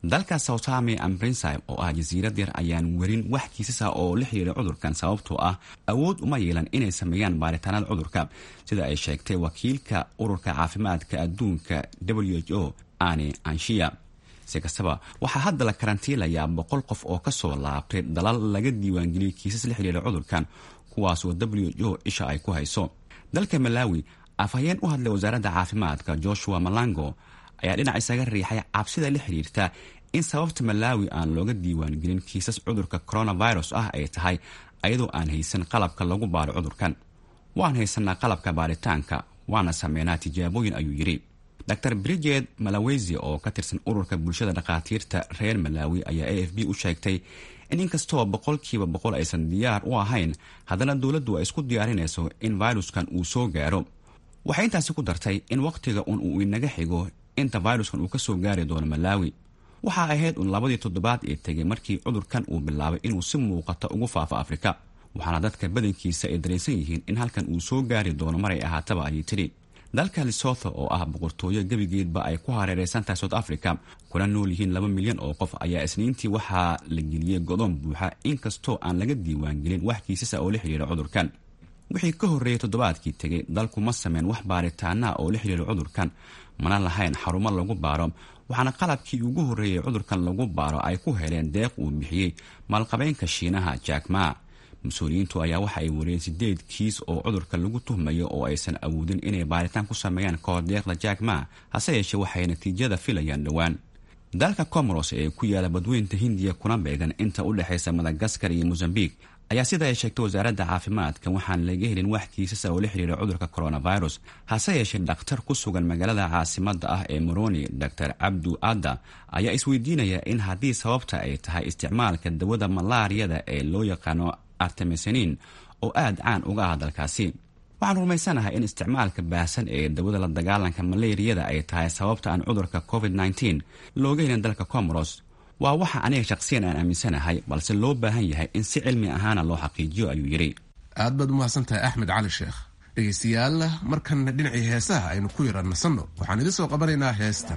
dalka soutame and brinsib oo ah jasiirad yar ayaan werin wax kiisasa oo la xiriira cudurkan sababtoo ah awood uma yeelan inay sameeyaan baaritaanada cudurka sida ay sheegtay wakiilka ururka caafimaadka adduunka w h o ane anshiya si kastaba waxaa hadda la karantiilayaa boqol qof oo kasoo laabtay dalal laga diiwaangeliyey kiisas la xiriira cudurkan kuwaasoo w h o isha ay ku hayso dalka malawi afhayeen u hadlay wasaaradda caafimaadka joshua malango ayaa dhinac isaga riixay cabsida la xiriirta in sababta malaawi aan looga diiwaangelin kiisas cudurka coronavirus ah ay tahay ayadoo aan haysan qalabka lagu baaro cudurkan waan haysanaa qalabka baaritaanka waana sameynaa tijaabooyin ayuu yidhi dor bridget malawesi oo ka tirsan ururka bulshada dhakhaatiirta reer malaawi ayaa a f b u sheegtay in inkastoo boqolkiiba boqol aysan diyaar u ahayn haddana dowladdu ay isku diyaarinayso in viruskan uu soo gaaro waxay intaasi ku dartay in wakhtiga un uu inaga xigo inta viruskan uu ka soo gaari doono malaawi waxaa ahayd un labadii toddobaad ee tegay markii cudurkan uu bilaabay inuu si muuqata ugu faafo afrika waxaana dadka badankiisa ay dareensan yihiin in halkan uu soo gaari doono maray ahaataba ayay tidhi dalka lesotho oo ah boqortooyo gebigeedba ay ku hareereysan tahay south africa kuna nool yihiin laba milyan oo qof ayaa isniintii waxaa la geliyey godoon buuxa inkastoo aan laga diiwaangelin wax kiisasa oo la xidhiira cudurkan wixii ka horreeyay toddobaadkii tegay dalku ma sameyn wax baaritaanaa oo la xidhiira cudurkan mana lahayn xarumo lagu baaro waxaana qalabkii ugu horreeyay cudurkan lagu baaro ay ku heleen deeq uu bixiyey maalqabeynka shiinaha jackma mas-uuliyiintu ayaa waxa ay wariyeen sideed kiis oo cudurka lagu tuhmayo oo aysan awoodin inay baaritaan ku sameeyaan kahor deeqda jackma hase yeeshee waxay natiijada filayaan dhowaan dalka comoros ee ku yaala badweynta hindiya kuna beegan inta u dhexaysa madagaskar iyo mosambik ayaa sida ay sheegtay wasaaradda caafimaadka waxaan laga helin wax kiisasa oo la xiriira cudurka coronavirus hase yeeshee dhakhtar ku sugan magaalada caasimada ah ee moroni dor cabdu adda ayaa isweydiinaya in haddii sababta ay tahay isticmaalka dawada malaariyada ee loo yaqaano artemesanin oo aad caan uga ah dalkaasi waxaan rumaysanahay in isticmaalka baahsan ee dawada la dagaalanka malaariyada ay tahay sababta aan cudurka covid looga helin dalka comoros waa waxa aniga shaqsiyan aan aaminsanahay balse loo baahan yahay in si cilmi ahaana loo xaqiijiyo ayuu yidhi aad baad umahadsan tahay axmed cali sheekh dhegaystayaal markanna dhinacii heesaha aynu ku yara nasanno waxaan idin soo qabanaynaa heestan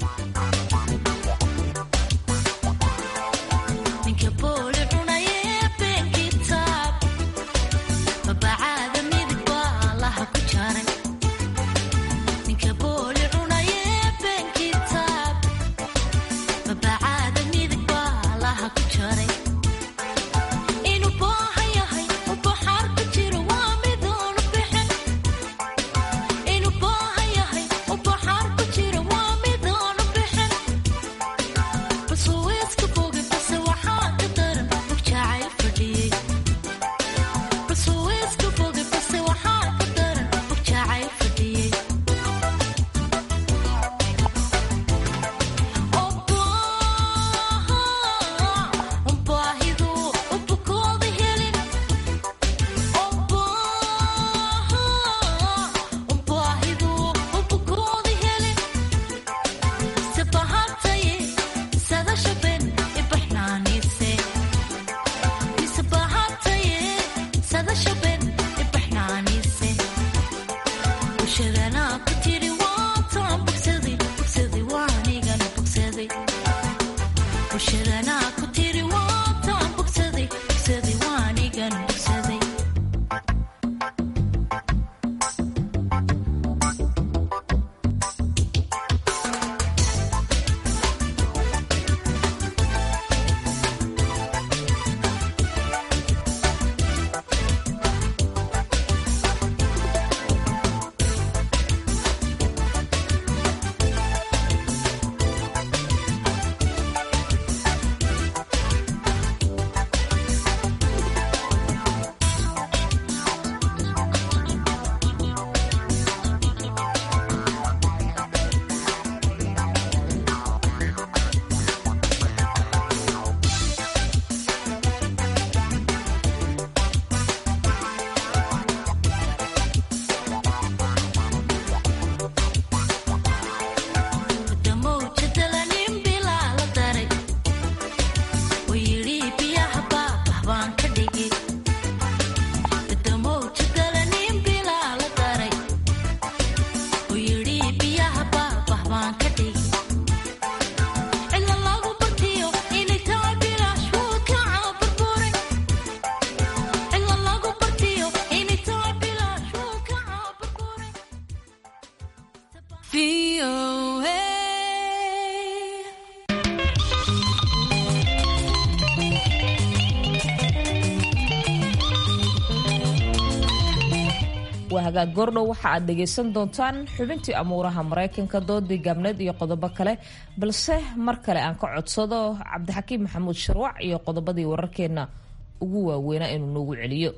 hagaag goordhow waxa aad dhagaysan doontaan xubintii amuuraha maraykanka doodii gaabneed iyo qodobo kale balse mar kale aan ka codsado cabdixakiim maxamuud sharwac iyo qodobadii wararkeenna ugu waaweynaa inuu noogu celiyo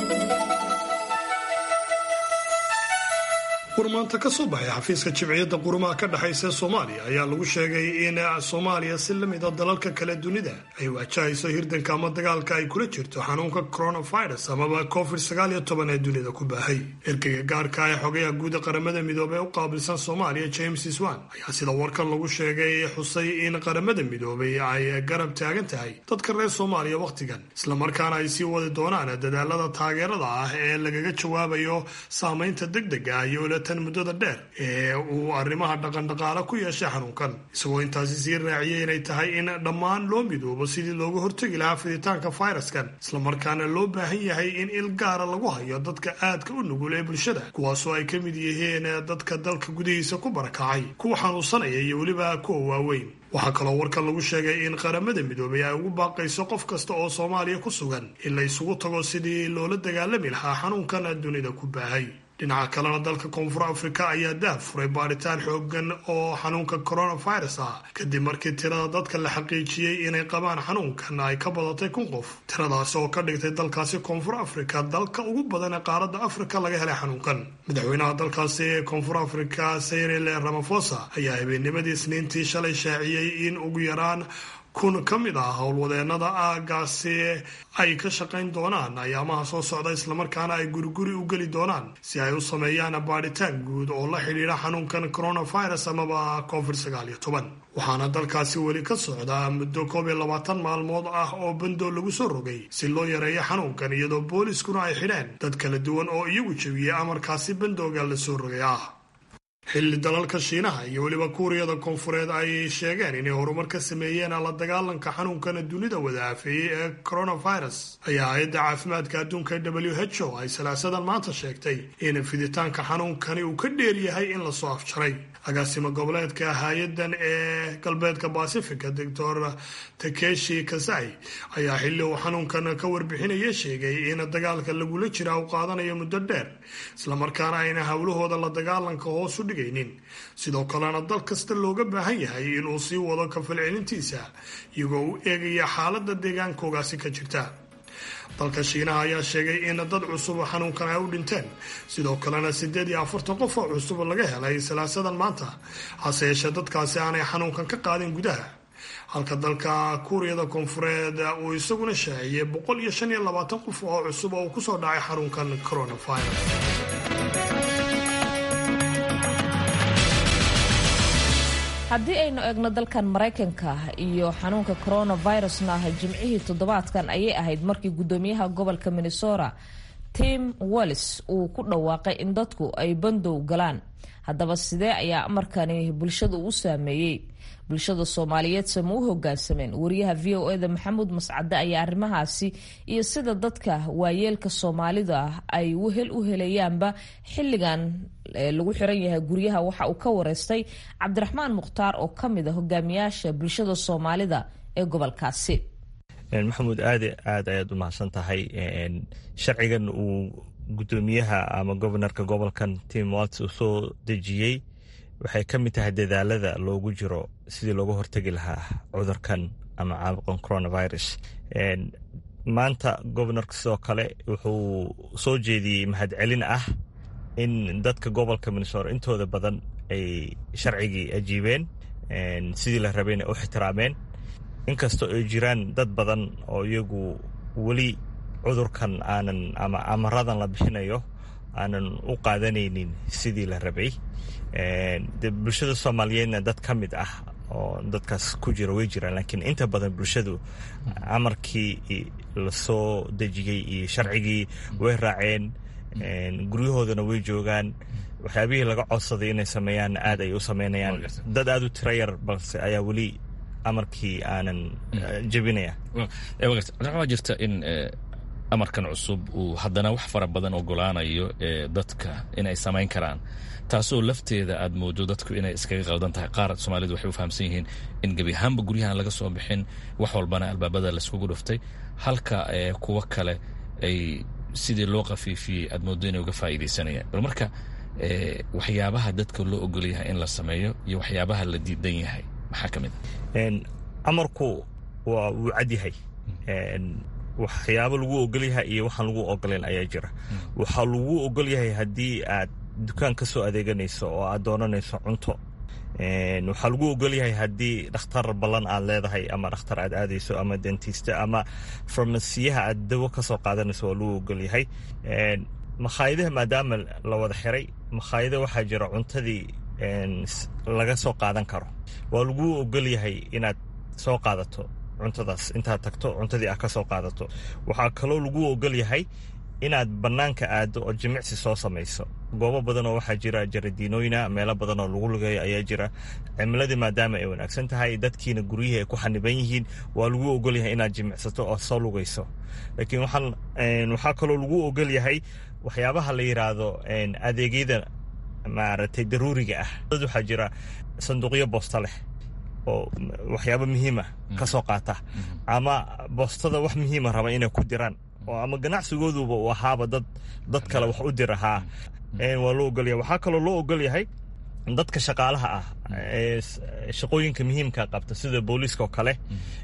warmaanta ka soo baxay xafiiska jimciyadda qurumaha ka dhexaysa ee soomaaliya ayaa lagu sheegay in soomaaliya si la mid a dalalka kale dunida ay wajahayso hirdanka ama dagaalka ay kula jirto xanuunka coronavirus amaba covid sagaal iyo toban ee dunida ku baahay ergeyga gaarka ee xogayaha guuda qaramada midoobey ee u qaabilsan soomaaliya james swan ayaa sida warkan lagu sheegay xusay in qaramada midoobey ay garab taagan tahay dadka reer soomaaliya wakhtigan islamarkaana ay sii wadi doonaan dadaalada taageerada ah ee lagaga jawaabayo saamaynta degdega ah iyo tan muddada dheer ee uu arrimaha dhaqandhaqaale ku yeeshay xanuunkan isagoo intaasi sii raaciyay inay tahay in dhammaan loo midoobo sidii looga hortegi lahaa fiditaanka fayraskan islamarkaana loo baahan yahay in il gaara lagu hayo dadka aadka u nugul ee bulshada kuwaasoo ay ka mid yihiin dadka dalka gudihiisa ku barakacay kuwa xanuunsanaya iyo weliba kuwa waaweyn waxaa kaloo warkan lagu sheegay in qaramada midoobay ay ugu baaqayso qof kasta oo soomaaliya ku sugan in la isugu tago sidii loola dagaalami lahaa xanuunkan dunida ku baahay dhinaca kalena dalka koonfur afrika ayaa daah furay baadhitaan xoogan oo xanuunka coronavirus ah kadib markii tirada dadka la xaqiijiyey inay qabaan xanuunkan ay ka badatay kun qof tiradaasi oo ka dhigtay dalkaasi koonfur afrika dalka ugu badan ee qaaradda afrika laga helay xanuunkan madaxweynaha dalkaasi ee koonfur afrika cyril ramaphosa ayaa habeennimadii isniintii shalay shaaciyey in ugu yaraan kun ka mid ah howlwadeenada aagaasi ay ka shaqayn doonaan ayaamaha soo socda islamarkaana ay guriguri u geli doonaan si ay u sameeyaan baadhitaan guud oo la xidhiidha xanuunkan coronavirus amaba covid sagaal iyo toban waxaana dalkaasi weli ka socdaa muddo koob iyo labaatan maalmood ah oo bandoo lagu soo rogay si loo yareeyo xanuunkan iyadoo booliiskuna ay xidheen dad kala duwan oo iyagu jebiyey amarkaasi bandooga la soo rogay ah xilli dalalka shiinaha iyo weliba kuuriyada koonfureed ay sheegeen inay horumar ka sameeyeen la dagaalanka xanuunkana dunida wadaafeeyey ee coronavirus ayaa hay-adda caafimaadka adduunka w h o ay salaasadan maanta sheegtay in fiditaanka xanuunkani uu ka dheer yahay in lasoo afjaray agaasimo goboleedka hay-adan ee galbeedka basifica doctor takeshi kasai ayaa xilli uu xanuunkan ka warbixinaya sheegay in dagaalka lagula jira uu qaadanayo muddo dheer islamarkaana ayna howlahooda la dagaalanka hoos u dhigaynin sidoo kalena dal kasta looga baahan yahay inuu sii wado kafalcelintiisa iyagoo u eegaya xaalada deegaankoogaasi ka jirta dalka shiinaha ayaa sheegay in dad cusub xanuunkan ay u dhinteen sidoo kalena siddeed iyo afartan qof oo cusub laga helay salaasadan maanta hase yeeshee dadkaasi aanay xanuunkan ka qaadin gudaha halka dalka kuuriyada koonfureed uu isaguna shaaciyey boqol iyo shan iyo labaatan qof oo cusub oo uu kusoo dhacay xanuunkan coronavirus haddii aynu eegno dalkan maraykanka iyo xanuunka coronavirusna jimcihii toddobaadkan ayay ahayd markii guddoomiyaha gobolka minnesota tim wallis uu ku dhawaaqay in dadku ay bandow galaan haddaba sidee ayaa amarkani bulshada u saameeyey bulshada soomaaliyeed sama u hogaansameen wariyaha v o eda maxamuud mascade ayaa arrimahaasi iyo sida dadka waayeelka soomaalida ay wehel u helayaanba xilligan lagu xiran yahay guryaha waxa uu ka wareystay cabdiraxmaan mukhtaar oo ka mid a hogaamiyaasha bulshada soomaalida ee gobolkaasi maxamuud aad aad ayaad u mahadsan tahay sharcigan uu gudoomiyaha ama gobanarka gobolkan tim walts uu soo dejiyey waxay ka mid tahay dadaalada loogu jiro sidii looga hortegi lahaa cudurkan ama caabuqan coronavirus maanta gobanarka sidoo kale wuxuu soo jeediyey mahadcelin ah in dadka gobolka minnesota intooda badan ay sharcigii ajiibeen sidii la rabayna u ixtiraameen inkastoo ay jiraan dad badan oo iyagu weli cudurkan aanan ama amaradan la bixinayo aanan u qaadanaynin sidii la rabay de bulshada soomaaliyeedna dad ka mid ah oo dadkaas ku jira way jiraan laakiin inta badan bulshadu amarkii lasoo dejiyey iyo sharcigii way raaceen guryahoodana way joogaan waxyaabihii laga codsaday inay sameeyaan aad ay u sameynayaan dad aada u tira yar balse ayaa weli amarkii aanan jebinaya waxaa jirta in amarkan cusub uu haddana wax fara badan ogolaanayo dadka inay samayn karaan taasoo lafteeda aad moodo dadku inay iskaga qaldan tahay qaar soomaalidu waxay u fahamsan yihiin in gebi ahaanba guryahan laga soo bixin wax walbana albaabada laiskugu dhuftay halka kuwo kale ay sidii loo qafiifiyey aad moodo inay uga faa'iidaysanayaan bal marka waxyaabaha dadka loo ogol yahay in la sameeyo iyo waxyaabaha la diidan yahay maxaa ka mid a amarku waa wuu cad yahay waxyaabo lagu ogol yahay iyo waxaan lagu ogoleyn ayaa jira waxaa lagu ogol yahay haddii aad dukaan ka soo adeeganayso oo aad doonanayso cunto waxaa lagu ogol yahay haddii dhakhtar ballan aad leedahay ama dhakhtar aad aadayso ama dentista ama farmasiyaha aad dawo ka soo qaadanayso waa lagu ogol yahay makhaayadaha maadaama la wada xiray makhaayada waxaa jira cuntadii laga soo qaadan karo waa lagu ogol yahay inaad soo qaadato cuntadaas intaad tagto cuntadii aad ka soo qaadato waxaa kaloo lagu ogol yahay inaad bannaanka aado oo jimicsi soo samayso goobo badan oo waxaa jira jaradiinooyina meelo badan oo lagu lugeeyo ayaa jira cimiladii maadaama ay wanaagsan tahay dadkiina guryihii ay ku xaniban yihiin waa lagu ogol yahay inaad jimicsato oo soo lugayso laakiin waxaa kaloo lagu ogol yahay waxyaabaha la yidhaahdo adeegyada maaragtay daruuriga ah dad waxaa jira sanduuqyo boosta leh oo waxyaabo muhiima ka soo qaata ama boostada wax muhiima raba inay ku diraan oo ama ganacsigooduba uu ahaaba dad dad kale wax u dira haa waa loo ogolyahay waxaa kaloo loo ogol yahay dadka shaqaalaha ah ee shaqooyinka muhiimka qabta sida booliiska oo kale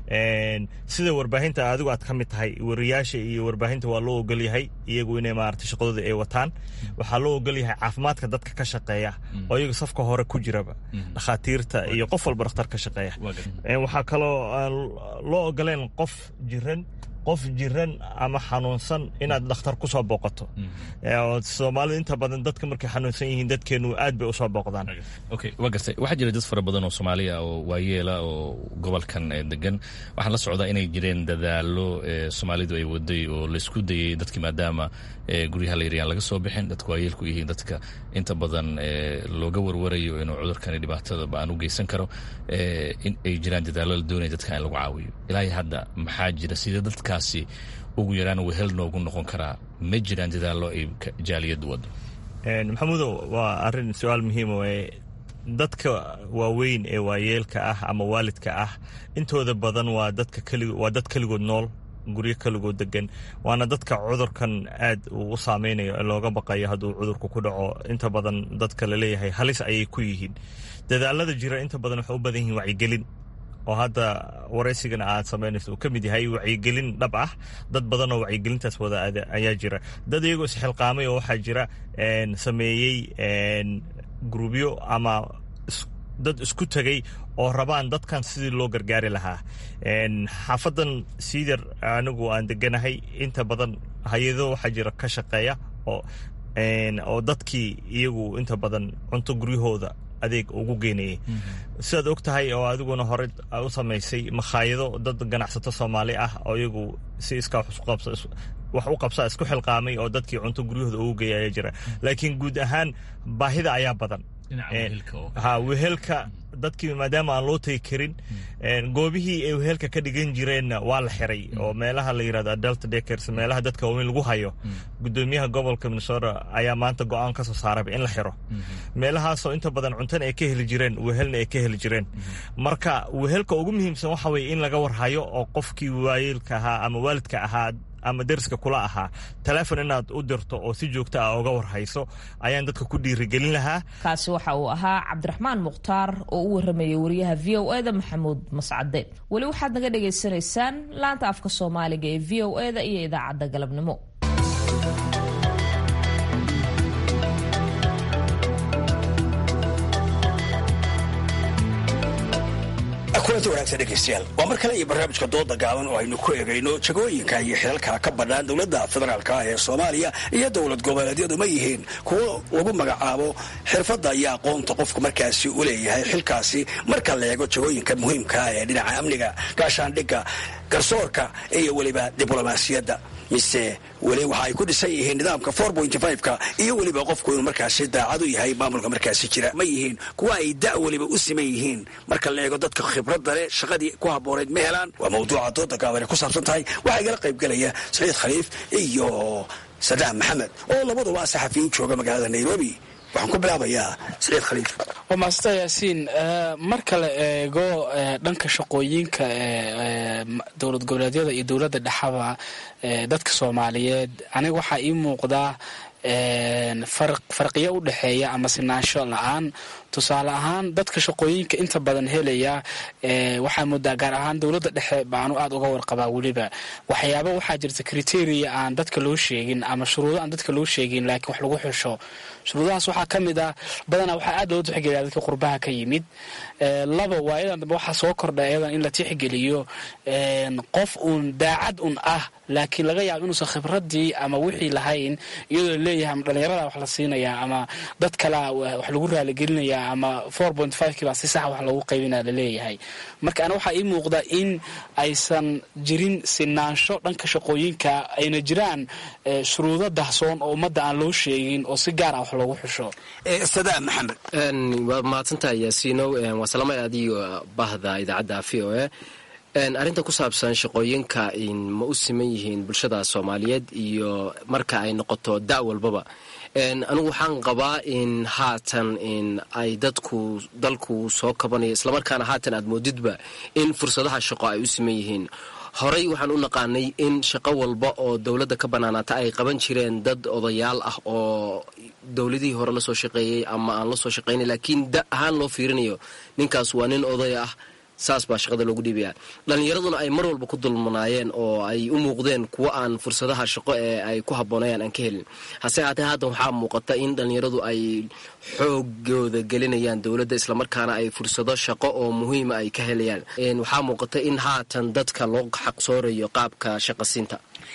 sida warbaahinta adigu aad ka mid tahay wariyaasha iyo warbaahinta waa loo ogol yahay iyagu inay maarata shaqadooda ay wataan waxaa loo ogol yahay caafimaadka dadka ka shaqeeya oo iyaga safka hore ku jiraba dhakhaatiirta iyo qof walba dhakhtar ka shaqeeya waxaa kaloo aan loo ogoleen qof jiran qof jiran ama xanuunsan inaad dhakhtar ku soo booqato soomaalida inta badan dadka markay xanuunsan yihiin dadkeenu aad bay usoo booqdaan okay waa gartay waxaa jira dad fara badan oo soomaaliya oo waayeela oo gobolkan degan waxaan la socdaa inay jireen dadaalo soomaalidu ay waday oo laysku dayay dadki maadaama guryaha la yaryaan laga soo bixin dadka waayeelku yihiin dadka inta badan looga warwarayo inuu cudurkani dhibaatada ba-aan u geysan karo in ay jiraan dadaalo la doonaya dadka in lagu caawiyo ilaahi hadda maxaa jira sida dadkaasi ugu yaraan wehel noogu noqon karaa ma jiraan dadaallo ay jaaliyaddu wado maxamuudow waa arrin su-aal muhiima waye dadka waaweyn ee waayeelka ah ama waalidka ah intooda badan waa dadka keli waa dad keligood nool guryo keligood degan waana dadka cudurkan aad uu u saameynayo ee looga baqayo hadduu cudurku ku dhaco inta badan dadka laleeyahay halis ayay ku yihiin dadaalada jira inta badan waxay u badan yihiin wacyigelin oo hadda waraysigana aad samaynayso uu ka mid yahay wacyigelin dhab ah dad badan oo wacyigelintaas wada ayaa jira dad iyagoo isxilqaamay oo waxaa jira sameeyey grubyo ama dad isku tegay oo rabaan dadkan sidii loo gargaari lahaa xaafadan siidar anigu aan deganahay inta badan hay-ado waxaa jira ka shaqeeya oo oo dadkii iyagu inta badan cunto guryahooda adeeg ugu geynayay sidaad og tahay oo adiguna hore u samaysay makhaayado dad ganacsato soomaali ah oo iyagu si iskaa wax u qabsaa isku xilqaamay oo dadkii cunto guryahooda ugu geeya ayaa jira laakiin guud ahaan baahida ayaa badan ha wehelka dadkii maadaama aan loo tegi karin goobihii ay wehelka ka dhigan jireenna waa la xiray oo meelaha la yirahdo adult dakers meelaha dadka waaweyn lagu hayo gudoomiyaha gobolka minnesota ayaa maanta go-aan ka soo saarayba in la xiro meelahaasoo inta badan cuntana ay ka heli jireen wehelna ay ka heli jireen marka wehelka ugu muhiimsan waxa weye in laga warhayo oo qofkii waayeelka ahaa ama waalidka ahaa ama deriska kula ahaa taleefon inaad u dirto oo si joogta ah uga warhayso ayaan dadka ku dhiirigelin lahaa kaasi waxa uu ahaa cabdiraxmaan mukhtaar oo u waramayay wariyaha v o eda maxamuud mascade weli waxaad naga dhagaysanaysaan laanta afka soomaaliga ee v o eda iyo idaacadda galabnimo kulanti wanaagsan dhegaystayaal waa mar kale iyo barnaamijka dooda gaaban oo aynu ku eegayno jagooyinka iyo xilalka ka bannaan dowladda federaalka ee soomaaliya iyo dowlad goboleedyadu ma yihiin kuwo lagu magacaabo xirfadda iyo aqoonta qofku markaasi u leeyahay xilkaasi marka la eego jagooyinka muhiimkaa ee dhinaca amniga gaashaandhigga garsoorka iyo weliba diblomaasiyadda mise weli waxa ay ku dhisan yihiin nidaamka ka iyo weliba qofku inuu markaasi daacad u yahay maamulka markaasi jira ma yihiin kuwa ay da weliba u siman yihiin marka la eego dadka khibradda leh shaqadii ku habboonayd ma helaan waa mawduuca dooda gaabane ku saabsan tahay waxaa igala qaybgelaya saciid khaliif iyo sadaam maxamed oo labaduba saxafiyin jooga magaalada nairobi waxaan ku bilaabayaa saciid khaliif waa maasanta yaasiin marka la eego dhanka shaqooyinka dowlad goboleedyada iyo dowladda dhexaba dadka soomaaliyeed aniga waxaa ii muuqdaa farqiyo u dhexeeya ama sinaansho la-aan tusaale ahaan dadka shaqooyinka inta badan helaya waxaa moodaa gaar ahaan dowladda dhexe baanu aada uga warqabaa weliba waxyaaba waxaa jirta criteria aan dadka loo sheegin ama shuruudo aan dadka loo sheegin laakiin wax lagu xusho shuruudahaas waxaa ka mid ah badanaa waxaa aada loo tixgeliyaa dadka qurbaha ka yimid laba waa iyadan dambe waxaa soo kordha iyadan in la tixgeliyo qof uun daacad un ah laakiin laga yaabo inuusan khibradii ama wixii lahayn iyadoo laleeyahay ama dhalinyarada wax la siinayaa ama dad kalea wax lagu raaligelinayaa ama four point five kiibaa si saxa wax loogu qaybinaa laleeyahay marka ana waxaa ii muuqda in aysan jirin sinaansho dhanka shaqooyinka ayna jiraan shuruudo dahsoon oo ummadda aan loo sheegin oo si gaar ah wax loogu xusho sadaa maxamed waad mahadsantahay yaasiinow waa salaamay adiyo bahda idaacadda v o a arrinta ku saabsan shaqooyinka ma u siman yihiin bulshada soomaaliyeed iyo marka ay noqoto da' walbaba anigu waxaan qabaa in haatan in ay dadku dalku soo kabanayo islamarkaana haatan aad moodidba in fursadaha shaqo ay u siman yihiin horey waxaan u naqaanay in shaqo walba oo dowladda ka bannaanaata ay qaban jireen dad odayaal ah oo dowladihii hore lasoo shaqeeyey ama aan lasoo shaqaynay laakiin da ahaan loo fiirinayo ninkaas waa nin oday ah saas baa shaqada loogu dhiibaya dhallinyaraduna ay mar walba ku dulmanaayeen oo ay u muuqdeen kuwo aan fursadaha shaqo ee ay ku habboonayaan aan ka helin hase haatee haddan waxaa muuqata in dhallinyaradu ay xoogooda gelinayaan dowladda islamarkaana ay fursado shaqo oo muhiima ay ka helayaan waxaa muuqata in haatan dadka loo xaqsoorayo qaabka shaqasiinta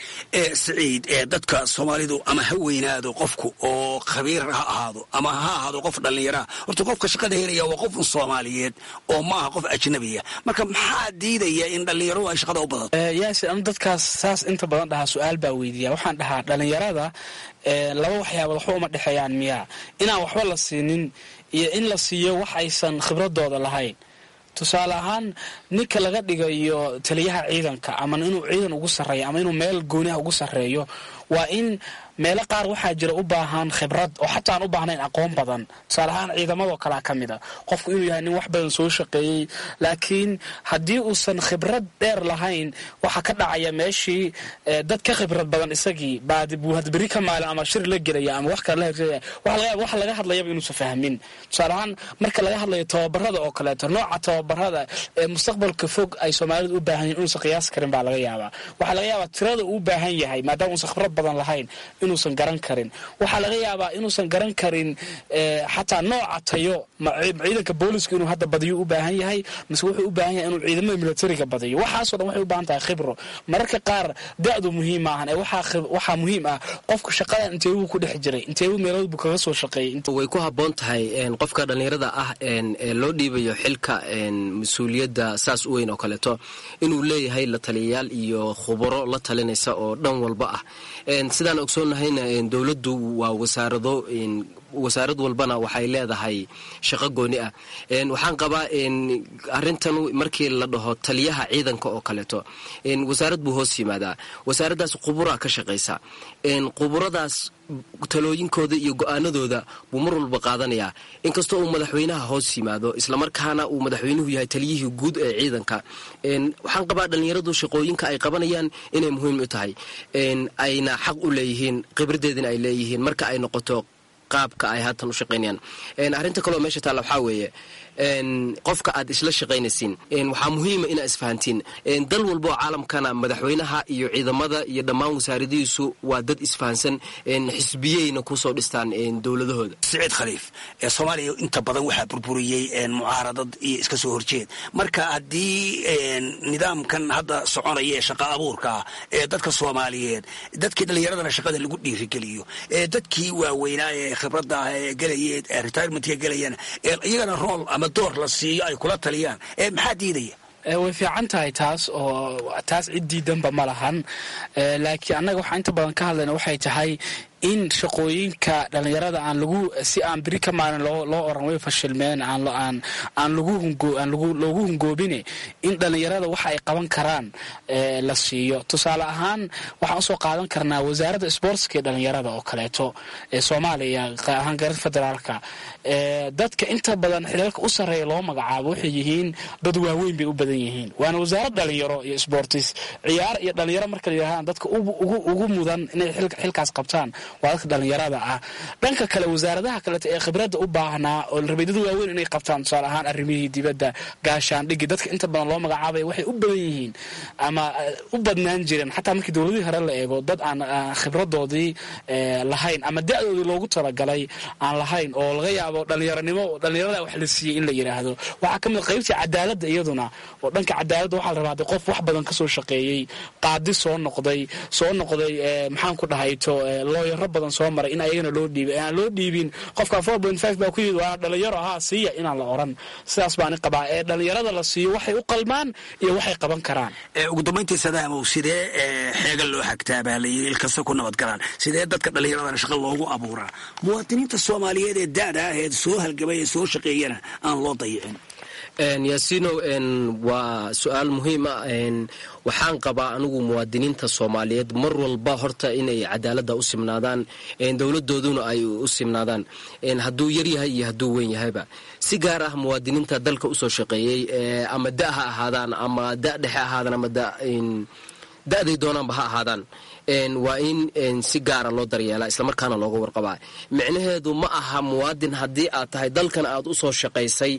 saciid ee dadka soomaalidu ama ha weynaado qofku oo khabiir ha ahaado ama ha ahaado qof dhallinyaraha horta qofka shaqada helaya waa qofun soomaaliyeed oo maaha qof ajnabiya marka maxaa diidaya in dhallinyaradu ay shaqada u badato yaasi anu dadkaas saas inta badan dhahaa su-aal baa weydiiya waxaan dhahaa dhallinyarada laba waxyaabood waxba uma dhexeeyaan miyaa inaan waxba la siinin iyo in la siiyo wax aysan khibradooda lahayn tusaale ahaan ninka laga dhigayo taliyaha ciidanka ama inuu ciidan ugu sarreeyo ama inuu meel gooniha ugu sarreeyo waa in meelo qaar waxaa jira u baahan khibrad oo xataa aan u baahnayn aqoon badan tusaale ahaan ciidamadoo kalea ka mid a qofku inuu yahay nin wax badan soo shaqeeyey laakiin haddii uusan khibrad dheer lahayn waxaa ka dhacaya meeshii dad ka khibrad badan isagii buu hadberi ka maalin ama shir la gelaya ama wax kale la hegaya wax laga hadlayaba inuusan fahmin tusaale ahaan marka laga hadlayo tababarada oo kaleeto nooca tababarada ee mustaqbalka fog ay soomaalidu u baahan yihin inuusan qiyaasi karin baa laga yaabaa waxaa laga yaabaa tirada uu u baahan yahay maadaama uusan khibrad badan lahayn inuusan garan karin waxaa laga yaabaa inuusan garan karin xataa nooca tayo ciidanka booliska inuu hadda badiyo u baahan yahay mise wuxuu u baahan yahay inuu ciidamada militariga badiyo waxaasoo dhan waxay u baahan tahay khibro mararka qaar da-du muhiim maahan ee waxaa muhiim ah qofka shaqadan inteebuu ku dhex jiray inteebuu meelood buu kaga soo shaqeeyey way ku habboon tahay qofka dhallinyarada ah ee loo dhiibayo xilka mas-uuliyadda saas u weyn oo kaleeto inuu leeyahay la taliyayaal iyo khubaro la talinaysa oo dhan walba ah sidaan ogsoonnahayna dowladdu waa wasaarado wasaarad walbana waxay leedahay shaqo gooni ah waxaan qabaa arintan markii la dhaho taliyaha ciidanka oo kaleeto wasaarad buu hoos yimaadaa wasaaraddaas quburaa ka shaqaysa quburadaas talooyinkooda iyo go-aanadooda buu mar walba qaadanayaa inkastoo uu madaxweynaha hoos yimaado islamarkaana uu madaxweynuhu yahay taliyihii guud ee ciidanka waxaan qabaa dhallinyaradu shaqooyinka ay qabanayaan inay muhiim u tahay ayna xaq u leeyihiin khibradeedina ay leeyihiin marka ay noqoto qaabka ay haatan u shaqaynayaan arrinta kaleo meesha taalla waxaa weeye qofka aad isla shaqaynaysiin waxaa muhiima inaa isfahantiin dal walba oo caalamkana madaxweynaha iyo ciidamada iyo dhammaan wasaaradihiisu waa dad isfahansan xisbiyeyna kusoo dhistaan dowladahooda saciid khaliif ee soomaaliya inta badan waxaa burburiyey mucaaradad iyo iska soo horjeed marka haddii nidaamkan hadda soconaya ee shaqa abuurka ah ee dadka soomaaliyeed dadkii dhallinyaradana shaqada lagu dhiirigeliyo ee dadkii waaweynaa ee khibradda ah ee gelayeen ee retirementka gelayaan iyagana rool ama door la siiyo ay kula taliyaan ee maxaa diidaya way fiican tahay taas oo taas cid diidanba ma lahan laakiin annaga waxaa inta badan ka hadlayna waxay tahay in shaqooyinka dhalinyarada aan lagu si aan biri ka maalin loo oran way fashilmeen aan loogu hungoobine in dhalinyarada waxa ay qaban karaan la siiyo tusaale ahaan waxaan usoo qaadan karnaa wasaaradda sboortska ee dhalinyarada oo kaleeto ee soomaaliya ahaan garar federaalka dadka inta badan xilalka u sarreeya loo magacaabo waxay yihiin dad waaweyn bay u badan yihiin waana wasaarad dhalinyaro iyo sboortis ciyaar iyo dhalinyaro marka la yidhahdaan dadka ugu mudan inay xilkaas qabtaan waa dadka dhalinyarada ah dhanka kale wasaaradaha kaleeto ee khibradda u baahnaa oo rabay dad waaweyn inay qabtaan tusaale ahaan arrimihii dibadda gaashaandhigi dadka inta badan loo magacaabaya waxay u badan yihiin ama u badnaan jireen xataa markii dowladihii hore la eego dad aan khibradoodii lahayn ama da-doodii loogu talagalay aan lahayn oo laga yaabo dhalinyaronimo dhalinyarada wax la siiyey in la yidhaahdo waxaa ka mid qaybtii cadaaladda iyaduna oo dhanka cadaaladda waxaa la rabaa de qof wax badan kasoo shaqeeyey qaadi soo noqday soo noqday maxaan ku dhahayto looyaro badan soo maray in ayagana loo dhiibay aan loo dhiibin qofka four point five baa ku yimid waana dhalinyaro ahaa siiya inaan la oran sidaas baani qabaa ee dhalinyarada la siiyo waxay u qalmaan iyo waxay qaban karaan ugu dambayntii sadaamow sidee xeega loo xagtaa baa layiri ilkasta ku nabad galaan sidee dadka dhallinyaradana shaqa loogu abuuraa muwaadiniinta soomaaliyeed ee da-da ah ee soo halgamay ee soo shaqeeyana aan loo dayicin yaasiinow waa su-aal muhiim ah waxaan qabaa anigu muwaadiniinta soomaaliyeed mar walba horta inay cadaaladda u simnaadaan dowladooduna ay u simnaadaan hadduu yaryahay iyo hadduu weyn yahayba si gaar ah muwaadiniinta dalka usoo shaqeeyey ama da ha ahaadaan ama da dhexe ahaadaan ama da-day doonaanba ha ahaadaan waa in si gaara loo daryeelaa islamarkaana looga warqabaa micnaheedu ma aha muwaadin haddii aad tahay dalkan aad usoo shaqaysay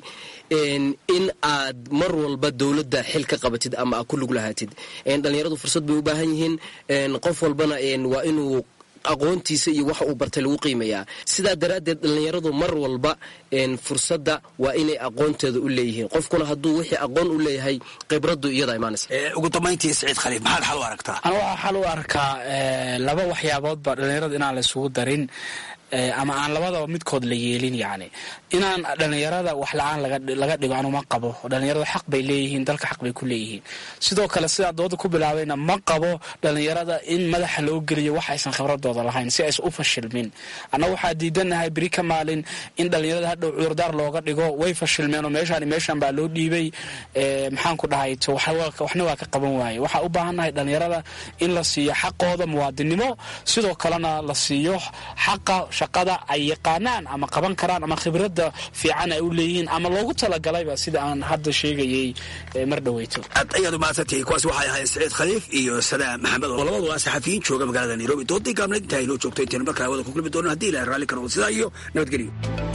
in aad mar walba dowladda xil ka qabatid ama aad ku lug lahaatid dhalinyaradu fursad bay u baahan yihiin qof walbana waa inuu aqoontiisa iyo waxa uu bartay lagu qiimayaa sidaa daraaddeed dhallinyaradu mar walba fursadda waa inay aqoonteeda u leeyihiin qofkuna hadduu wixii aqoon u leeyahay khibraddu iyada imaanaysa ugu dambayntii saciid khaliif maxaad xal u aragtaa ana waxaa xal u arkaa laba waxyaaboodba dhallinyarada inaan la isugu darin ama aan labadaba midkood la yeelin yacni inaan dhallinyarada wax la-aan laga dhigo anuma qabo dhallinyarada xaq bay leeyihiin dalka xaq bay ku leeyihiin sidoo kale sidaa dooda ku bilaabayna ma qabo dhallinyarada in madaxa loo geliyo wax aysan khibradooda lahayn si aysan u fashilmin annaga waxaa diidanahay beri ka maalin in dhallinyarada hadhow cudurdaar looga dhigo way fashilmeen oo meeshaan meeshan baa loo dhiibay maxaan ku dhahayto waxna waa ka qaban waaye waxaa u baahannahay dhallinyarada in la siiyo xaqooda muwaadinimo sidoo kalena la siiyo xaqa shaqada ay yaqaanaan ama qaban karaan ama khibradda fiican ay u leeyihiin ama loogu talagalayba sida aan hadda sheegayay mar dhaweyto aad ayaad umahadsantihiin kuwaas waxay ahayd saciid khaliif iyo sadaam maxamed oo labadu waa saxafiyiin jooga magaalada nairobi doodii gaabna intaa inoo joogto intaynu markaa wada ku kulmi doono haddii ilahay raalli karo sidaa iyo nabadgelyo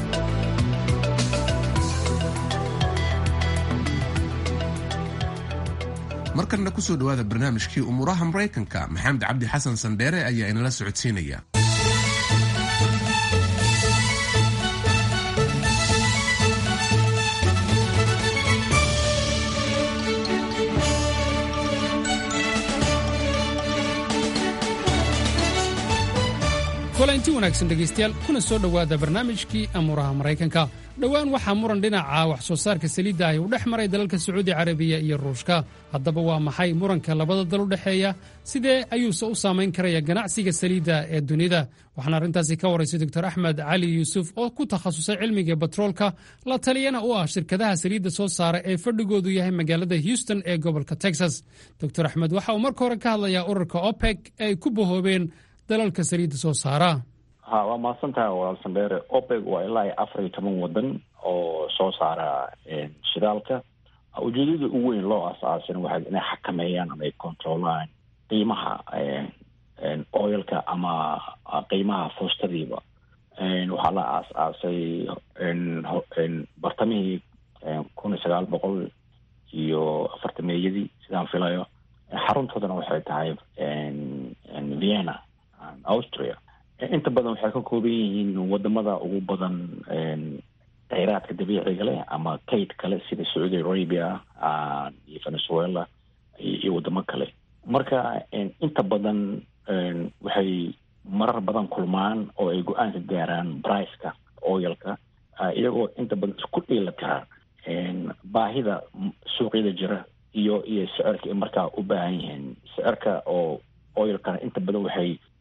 markanna kusoo dhowaada barnaamijkii umuuraha maraykanka maxamed cabdi xasan sandheere ayaa inala socodsiinaya kulanti wanaagsan dhegaystayaal kuna soo dhowaada barnaamijkii amuuraha maraykanka dhowaan waxaa muran dhinaca wax soo saarka saliidda ahi u dhex maray dalalka sacuudi carabiya iyo ruushka haddaba waa maxay muranka labada dal u dhexeeya sidee ayuuse u saamayn karaya ganacsiga saliidda ee dunida waxaana arrintaasi ka waraysay doctor axmed cali yuusuf oo ku takhasusay cilmiga batroolka la taliyana u ah shirkadaha saliidda soo saara ee fadhigoodu yahay magaalada houston ee gobolka texas doctor axmed waxa uu marka hore ka hadlayaa ururka opec ee ay ku bahoobeen dalalka saliidda soo saara ha waa mahadsantaha walaal sandheere opec waa ilaa iyo afar iyo toban waddan oo soo saara shidaalka ujeedada ugu weyn loo aas-aasin waxay inay xakameeyaan ama ay controolaan qiimaha oilka ama qiimaha foostadiiba waxaa la aas-aasay bartamihii kun iyo sagaal boqol iyo afartameeyadii sidaan filayo xaruntoodana waxay tahay vienna austria inta badan waxay ka kooban yihiin wadamada ugu badan kheyraadka dabiiciga leh ama kayd kale sida sacuudi arabia iyo venezuela iyo wadamo kale marka inta badan waxay marar badan kulmaan oo ay go-aan ka gaaraan briceka oilka iyagoo inta badan isku dhiila tira baahida suuqyada jira iyo iyo sicirka ay markaa u baahan yihiin sicirka oo oilkana inta badan waxay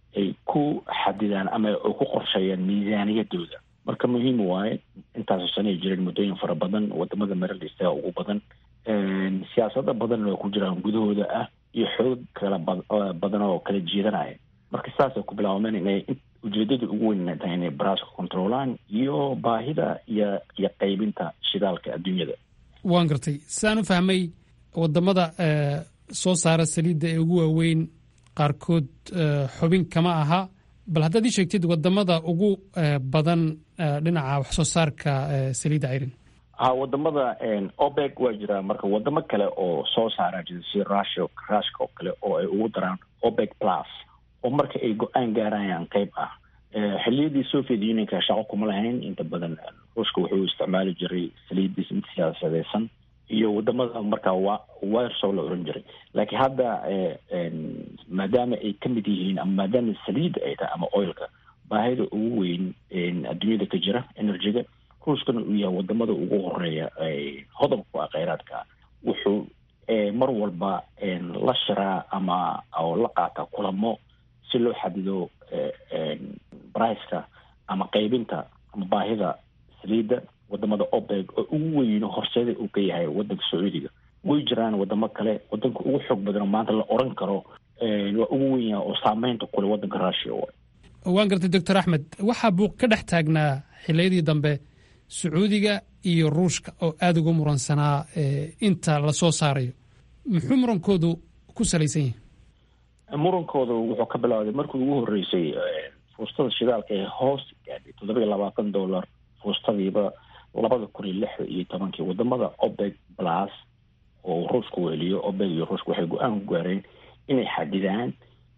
ay ku xadidaan ama ay ku qorsheeyaan miisaaniyadooda marka muhiim waaye intaasoo sano ay jireen muddooyin fara badan wadamada maralista ugu badan siyaasado badanna oo ku jiraan gudahooda ah iyo xoog kala badan oo kala jeedanaya marka saasay ku bilaabmeen inay ujeedada ugu weyn tahay inay baraaska controlaan iyo baahida iyo iyo qaybinta shidaalka adduunyada waan gartay saan u fahmay wadamada soo saara saliidda ee ugu waaweyn qaarkood xubin kama aha bal haddaad ii sheegtid wadamada ugu badan dhinaca wax soo saarka saliidda cayrin ha wadamada opec waa jiraa marka wadamo kale oo soo saara jira si russia rushka oo kale oo ay ugu daraan opec plus oo marka ay go-aan gaarayaan qeyb ah xiliyadii soviet unionka shaqo kuma lahayn inta badan ruushka wuxuu isticmaali jiray saliiddiis mid siyaasadeysan iyo wadamada markaa wa wirso la oran jiray laakiin hadda maadaama ay ka mid yihiin ama maadaama saliidda ay tahay ama oilka baahida ugu weyn adduunyada ka jira energyga ruushkana uu yahay wadamada ugu horeeya hodobka ku ah kheyraadka wuxuu mar walba la shiraa ama oo la qaata kulamo si loo xadido briceka ama qaybinta ama baahida saliidda wadamada opec oo ugu weyno horseeda uu ka yahay wadanka sacuudiga way jiraan wadamo kale wadanka ugu xoog badan oo maanta la oran karo waa ugu wen yaha oo saameynta kule wadanka russia waan gartay doctor axmed waxaa buuq ka dhex taagnaa xiliyadii dambe sacuudiga iyo ruushka oo aada uga muransanaa inta lasoo saarayo muxuu murankoodu ku salaysan yahay murankooda wuxuu ka bilowday markii ugu horeysay fuustada shidaalka ee hoos gaadhay toddoba iyo labaatan dollar fuustadiiba labada kun iyo lix iyo tobankii wadamada opec plus oo ruushku weliyo opec iyo ruushka waxay go-aan ku gaareen inay xadidaan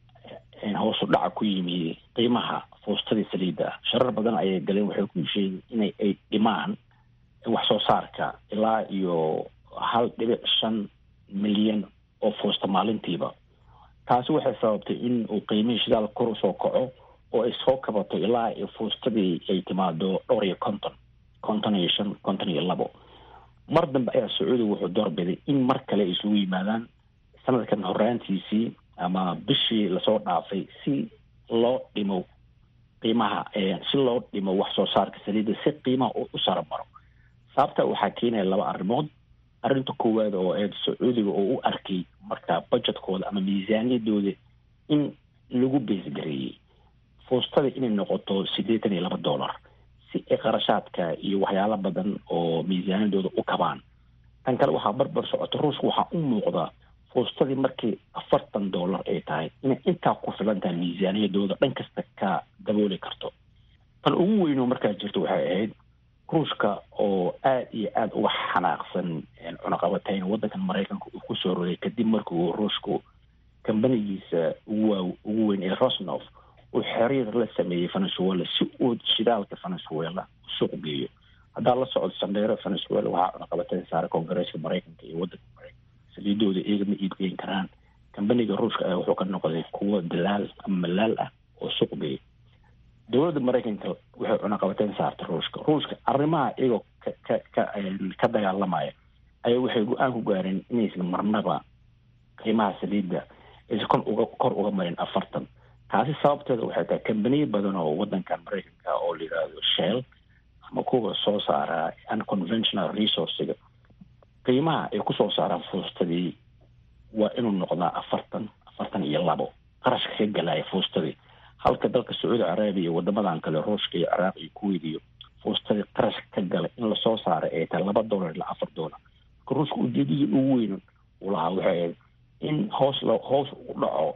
hoosu dhaca ku yimi qiimaha fuustadii saliidda ah sharar badan ayay galeen waxay ku sheegeen inay ay dhimaan wax soo saarka ilaa iyo hal dhibic shan milyan oo fuusta maalintiiba taasi waxay sababtay in uu qiimihii shidaal kor usoo kaco oo ay soo kabato ilaa fuustadii ay timaado dhowr iyo konton konton iyo shan konton iyo labo mar dambe ayaa sacuudiga wuxuu doorbiday in mar kale ay isugu yimaadaan sanadkan horaantiisii ama bishii lasoo dhaafay si loo dhimo qiimaha si loo dhimo wax soo saarka saliidda si qiimaha u saromaro sababta waxaa keenaya laba arrimood arrinta koowaad oo eed sacuudiga oo u arkay marka budgetkooda ama miisaaniyadooda in lagu beesgareeyey fuustada inay noqoto siddeetan iyo laba dollar si ay qarashaadka iyo waxyaalo badan oo miisaaniyadooda u kabaan tan kale waxaa barbar socota ruushka waxaa u muuqda fuustadii markii afartan dollar ay tahay inay intaa ku filan tahay miisaaniyadooda dhan kasta ka dabooli karto tan ugu weynoo markaa jirta waxay ahayd ruushka oo aada iyo aada uga xanaaqsan cunaqabatayn waddankan maraykanka uu kusoo rogay kadib markii uu ruushku kambanigiisa ugu waa ugu weyn ee rosnof uu xiriir la sameeyey venezuela si uu shidaalka venezuela suuq geeyo haddaa la socdo sandheero venezuela waxaa cunaqabatayn saaray koongareeska maraykanka iyo waddanka maraykanka saliidooda iyaga ma iibgeyn karaan kambaniga ruushka ayaa wuxuu ka noqday kuwo dalaal ama malaal ah oo suuq geeya dowladda maraykanka waxay cunaqabateyn saartay ruushka ruushka arrimaha iyagoo ka ka ka ka dagaalamaya ayaa waxay go-aan ku gaareen inaysan marnaba qiimaha saliidda aysan kon uga kor uga marin afartan taasi sababteeda waxay tahay kambaniya badan oo waddankan maraykanka oo la yidhaahdo shell ama kuwa soo saara unconventional resourciga qiimaha ay kusoo saaraan fuustadii waa inuu noqdaa afartan afartan iyo labo qarashka ka galaya fuustadii halka dalka sacuudi carabiya iyo wadamadan kale ruushka iyo ciraaq iyo kuwait iyo fuustadii qarashka ka galay in lasoo saaray ay tahay laba dollar ilaa afar dollar marka ruushka ujeedadii ugu weyn uu lahaa waxay ahayd in hoos lo hoos u dhaco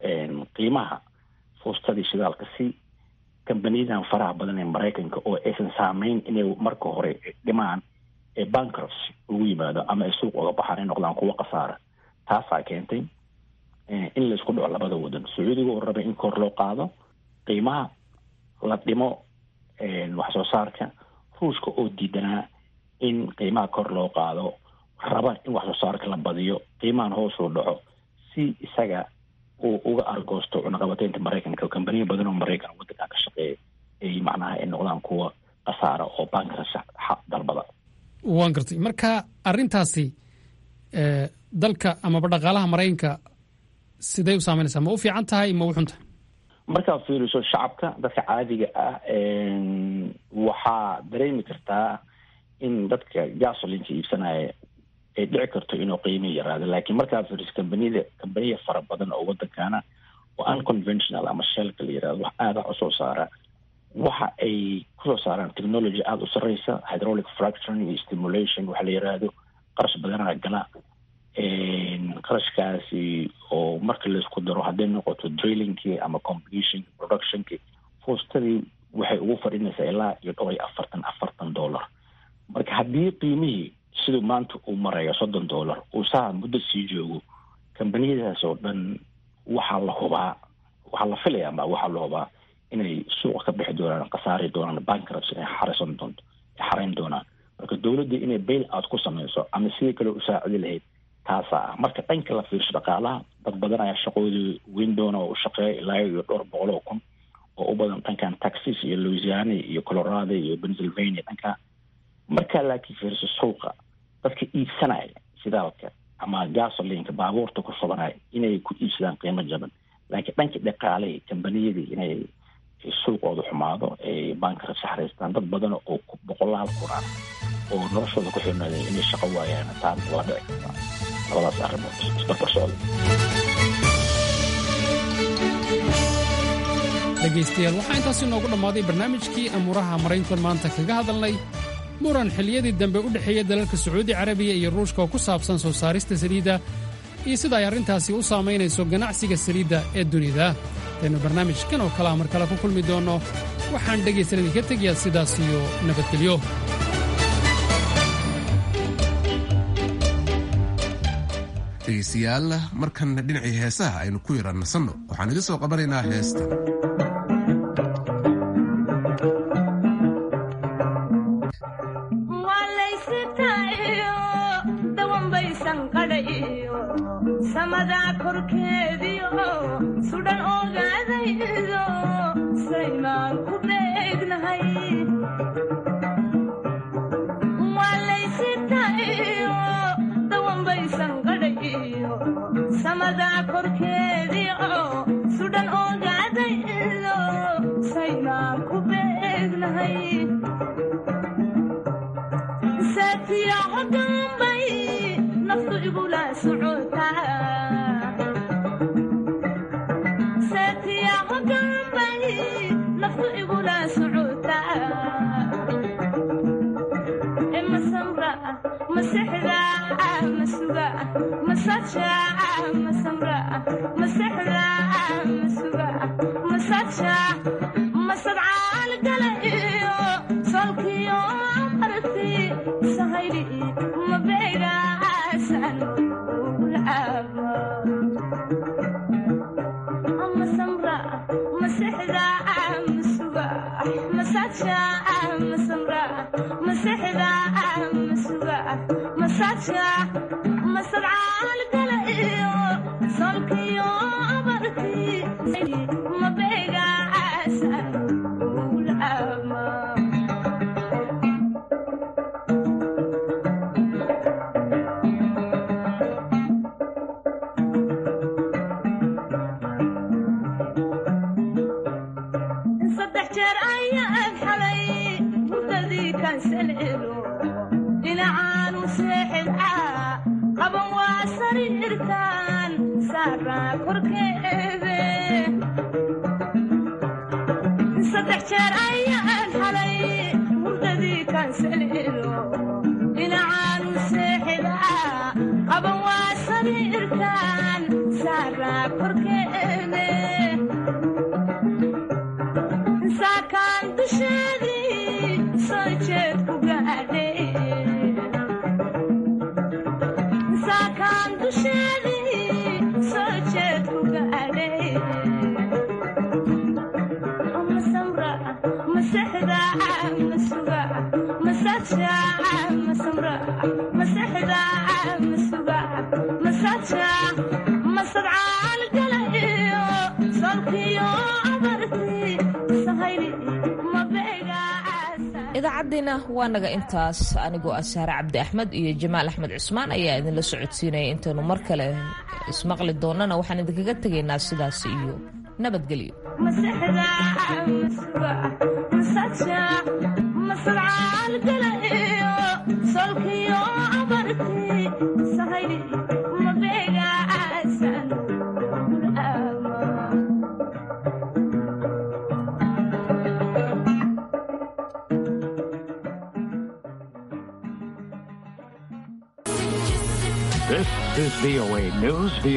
qiimaha fuustadii shidaalka si kambaniyadan faraha badan ee maraykanka oo aysan saameyn inay marka hore dhimaan ee bankruptcy ugu yimaado ama ay suuq uga baxaan ay noqdaan kuwo khasaara taasaa keentay in laisku dhaco labada wadan sacuudiga oo rabay in kor loo qaado qiimaha la dhimo wax soo saarka ruushka oo diidanaa in qiimaha kor loo qaado raba in wax soo saarka la badiyo qiimahan hoos uu dhaco si isaga uu uga argoosto cunaqabateynta maraykanka kambaniya badan oo maraykan waddanka ka shaqeeya ay macnaha ay noqdaan kuwa khasaara oo bankruptcy dalbada waan gartay marka arrintaasi dalka amaba dhaqaalaha maraykanka siday u saameynaysaa ma u fiican tahay ma u xun tahay markaad fiiriso shacabka dadka caadiga ah waxaa dareemi kartaa in dadka gasolinka iibsanaya ay dhici karto inuu qiimi yaraado laakiin markaad fiiriso kambaniyada kambaniya fara badan oo waddankaana oo unconventional ama shelka la yirahdo wax aada wax usoo saara waxa ay kusoo saaraan technology aada u sarreysa hydraulic fracturing iyo stimulation waxa la yiraahdo qarash badanaa gala qarashkaasi oo marka laisku daro hadday noqoto drillingkii ama completionki productionkii fuustadii waxay ugu fadhinaysaa ilaa iyo dhowr iyo afartan afartan dollar marka haddii qiimihii siduu maanta uu marayo soddon dollar uu saa muddo sii joogo kambaniyadaas oo dhan waxaa la hubaa waxaa la filaya ma waxaa la hubaa inay suuqa ka bixi doonaan khasaari doonaan bankrupts inay xarisan doonto ay xarayn doonaan marka dowladda inay bail out ku sameyso ama sidii kale u saacidi lahayd taasaa ah marka dhanka la fiirsho dhaqaalaha dad badan ayaa shaqoodii weyn doona oo u shaqeeya ilaa iyo dhowr boqol oo kun oo u badan dhankan texas iyo louisiana iyo colorado iyo pennsylvania dhanka markaa laakiin fiirso suuqa dadka iibsanaya shidaalka ama gasolinka baabuurta ku shubanaya inay ku iibsadaan qiimo jaban laakiin dhanka dhaqaaley kambaniyadii inay suuqooda xumaado ay bankrabsi xaraystaan dad badan oo boqolaal kun ah oo noloshooda ku xirnaaday inay shaqo waayaan taana waa dhici kartaa labadaas arrimood isbarbar socda dhegaystayaal waxaa intaasi noogu dhammaaday barnaamijkii amuuraha marayntan maanta kaga hadalnay muran xilliyadii dambe u dhexeeya dalalka sacuudi carabiya iyo ruushka oo ku saabsan soo saarista saliidda iyo sida ay arrintaasi u saamaynayso ganacsiga saliidda ee dunida aynu barnaamijkan oo kalea mar kale ku kulmi doonno waxaan dhegaysan idinka tegayaa sidaas iyo nabadgelyo dhegaystayaal markanna dhinacii heesaha aynu ku yara nasanno waxaan idin soo qabanaynaa heesta samadaa korkeediyo sudhan ogaadaydo saymaan ku beegnahay walaysitayo dawanbaysan qadhayiyo samadaa korkeediyo sudhan ogaadaydo saymaan ku beegnahay saatiyaco dambay naftu igula socotaasatiyaco dambay naftu igula socotaa masamra masexda masuga masaja masamra masexda masuga masaja masadcaal gala iyo solkiyo arti sahayli mabega masamra masexda masuga masaja masamra masexda masuga masaja masadcaal gala iyo solkiyo abarti mabega ulama dhinacaanu seexida qaban waa sariirtan saaraa korkeede saddex jeer ayaan xalay hurdadii kansaleelo dhinacaanu seexida qaban waa sariirtan saaraa korkeede saakaan dusheedii soo jeed ku gaadhay saakaan dusheedii soo jeed ku gaadhay masamra masexda masuga masaja masamra masexda masuga masaja masadcaal gala iyo solkiyo abarti sahayli idaacaddiina waa naga intaas anigoo ah saare cabdi axmed iyo jamaal axmed cusmaan ayaa idinla socodsiinaya intaynu mar kale ismaqli doonnana waxaan idinkaga tegaynaa sidaas iyo nabadgelyo masexda masuga masaja masadcaal gala iyo solkiyo abarti sahayli mabeegaasan This is VOA News.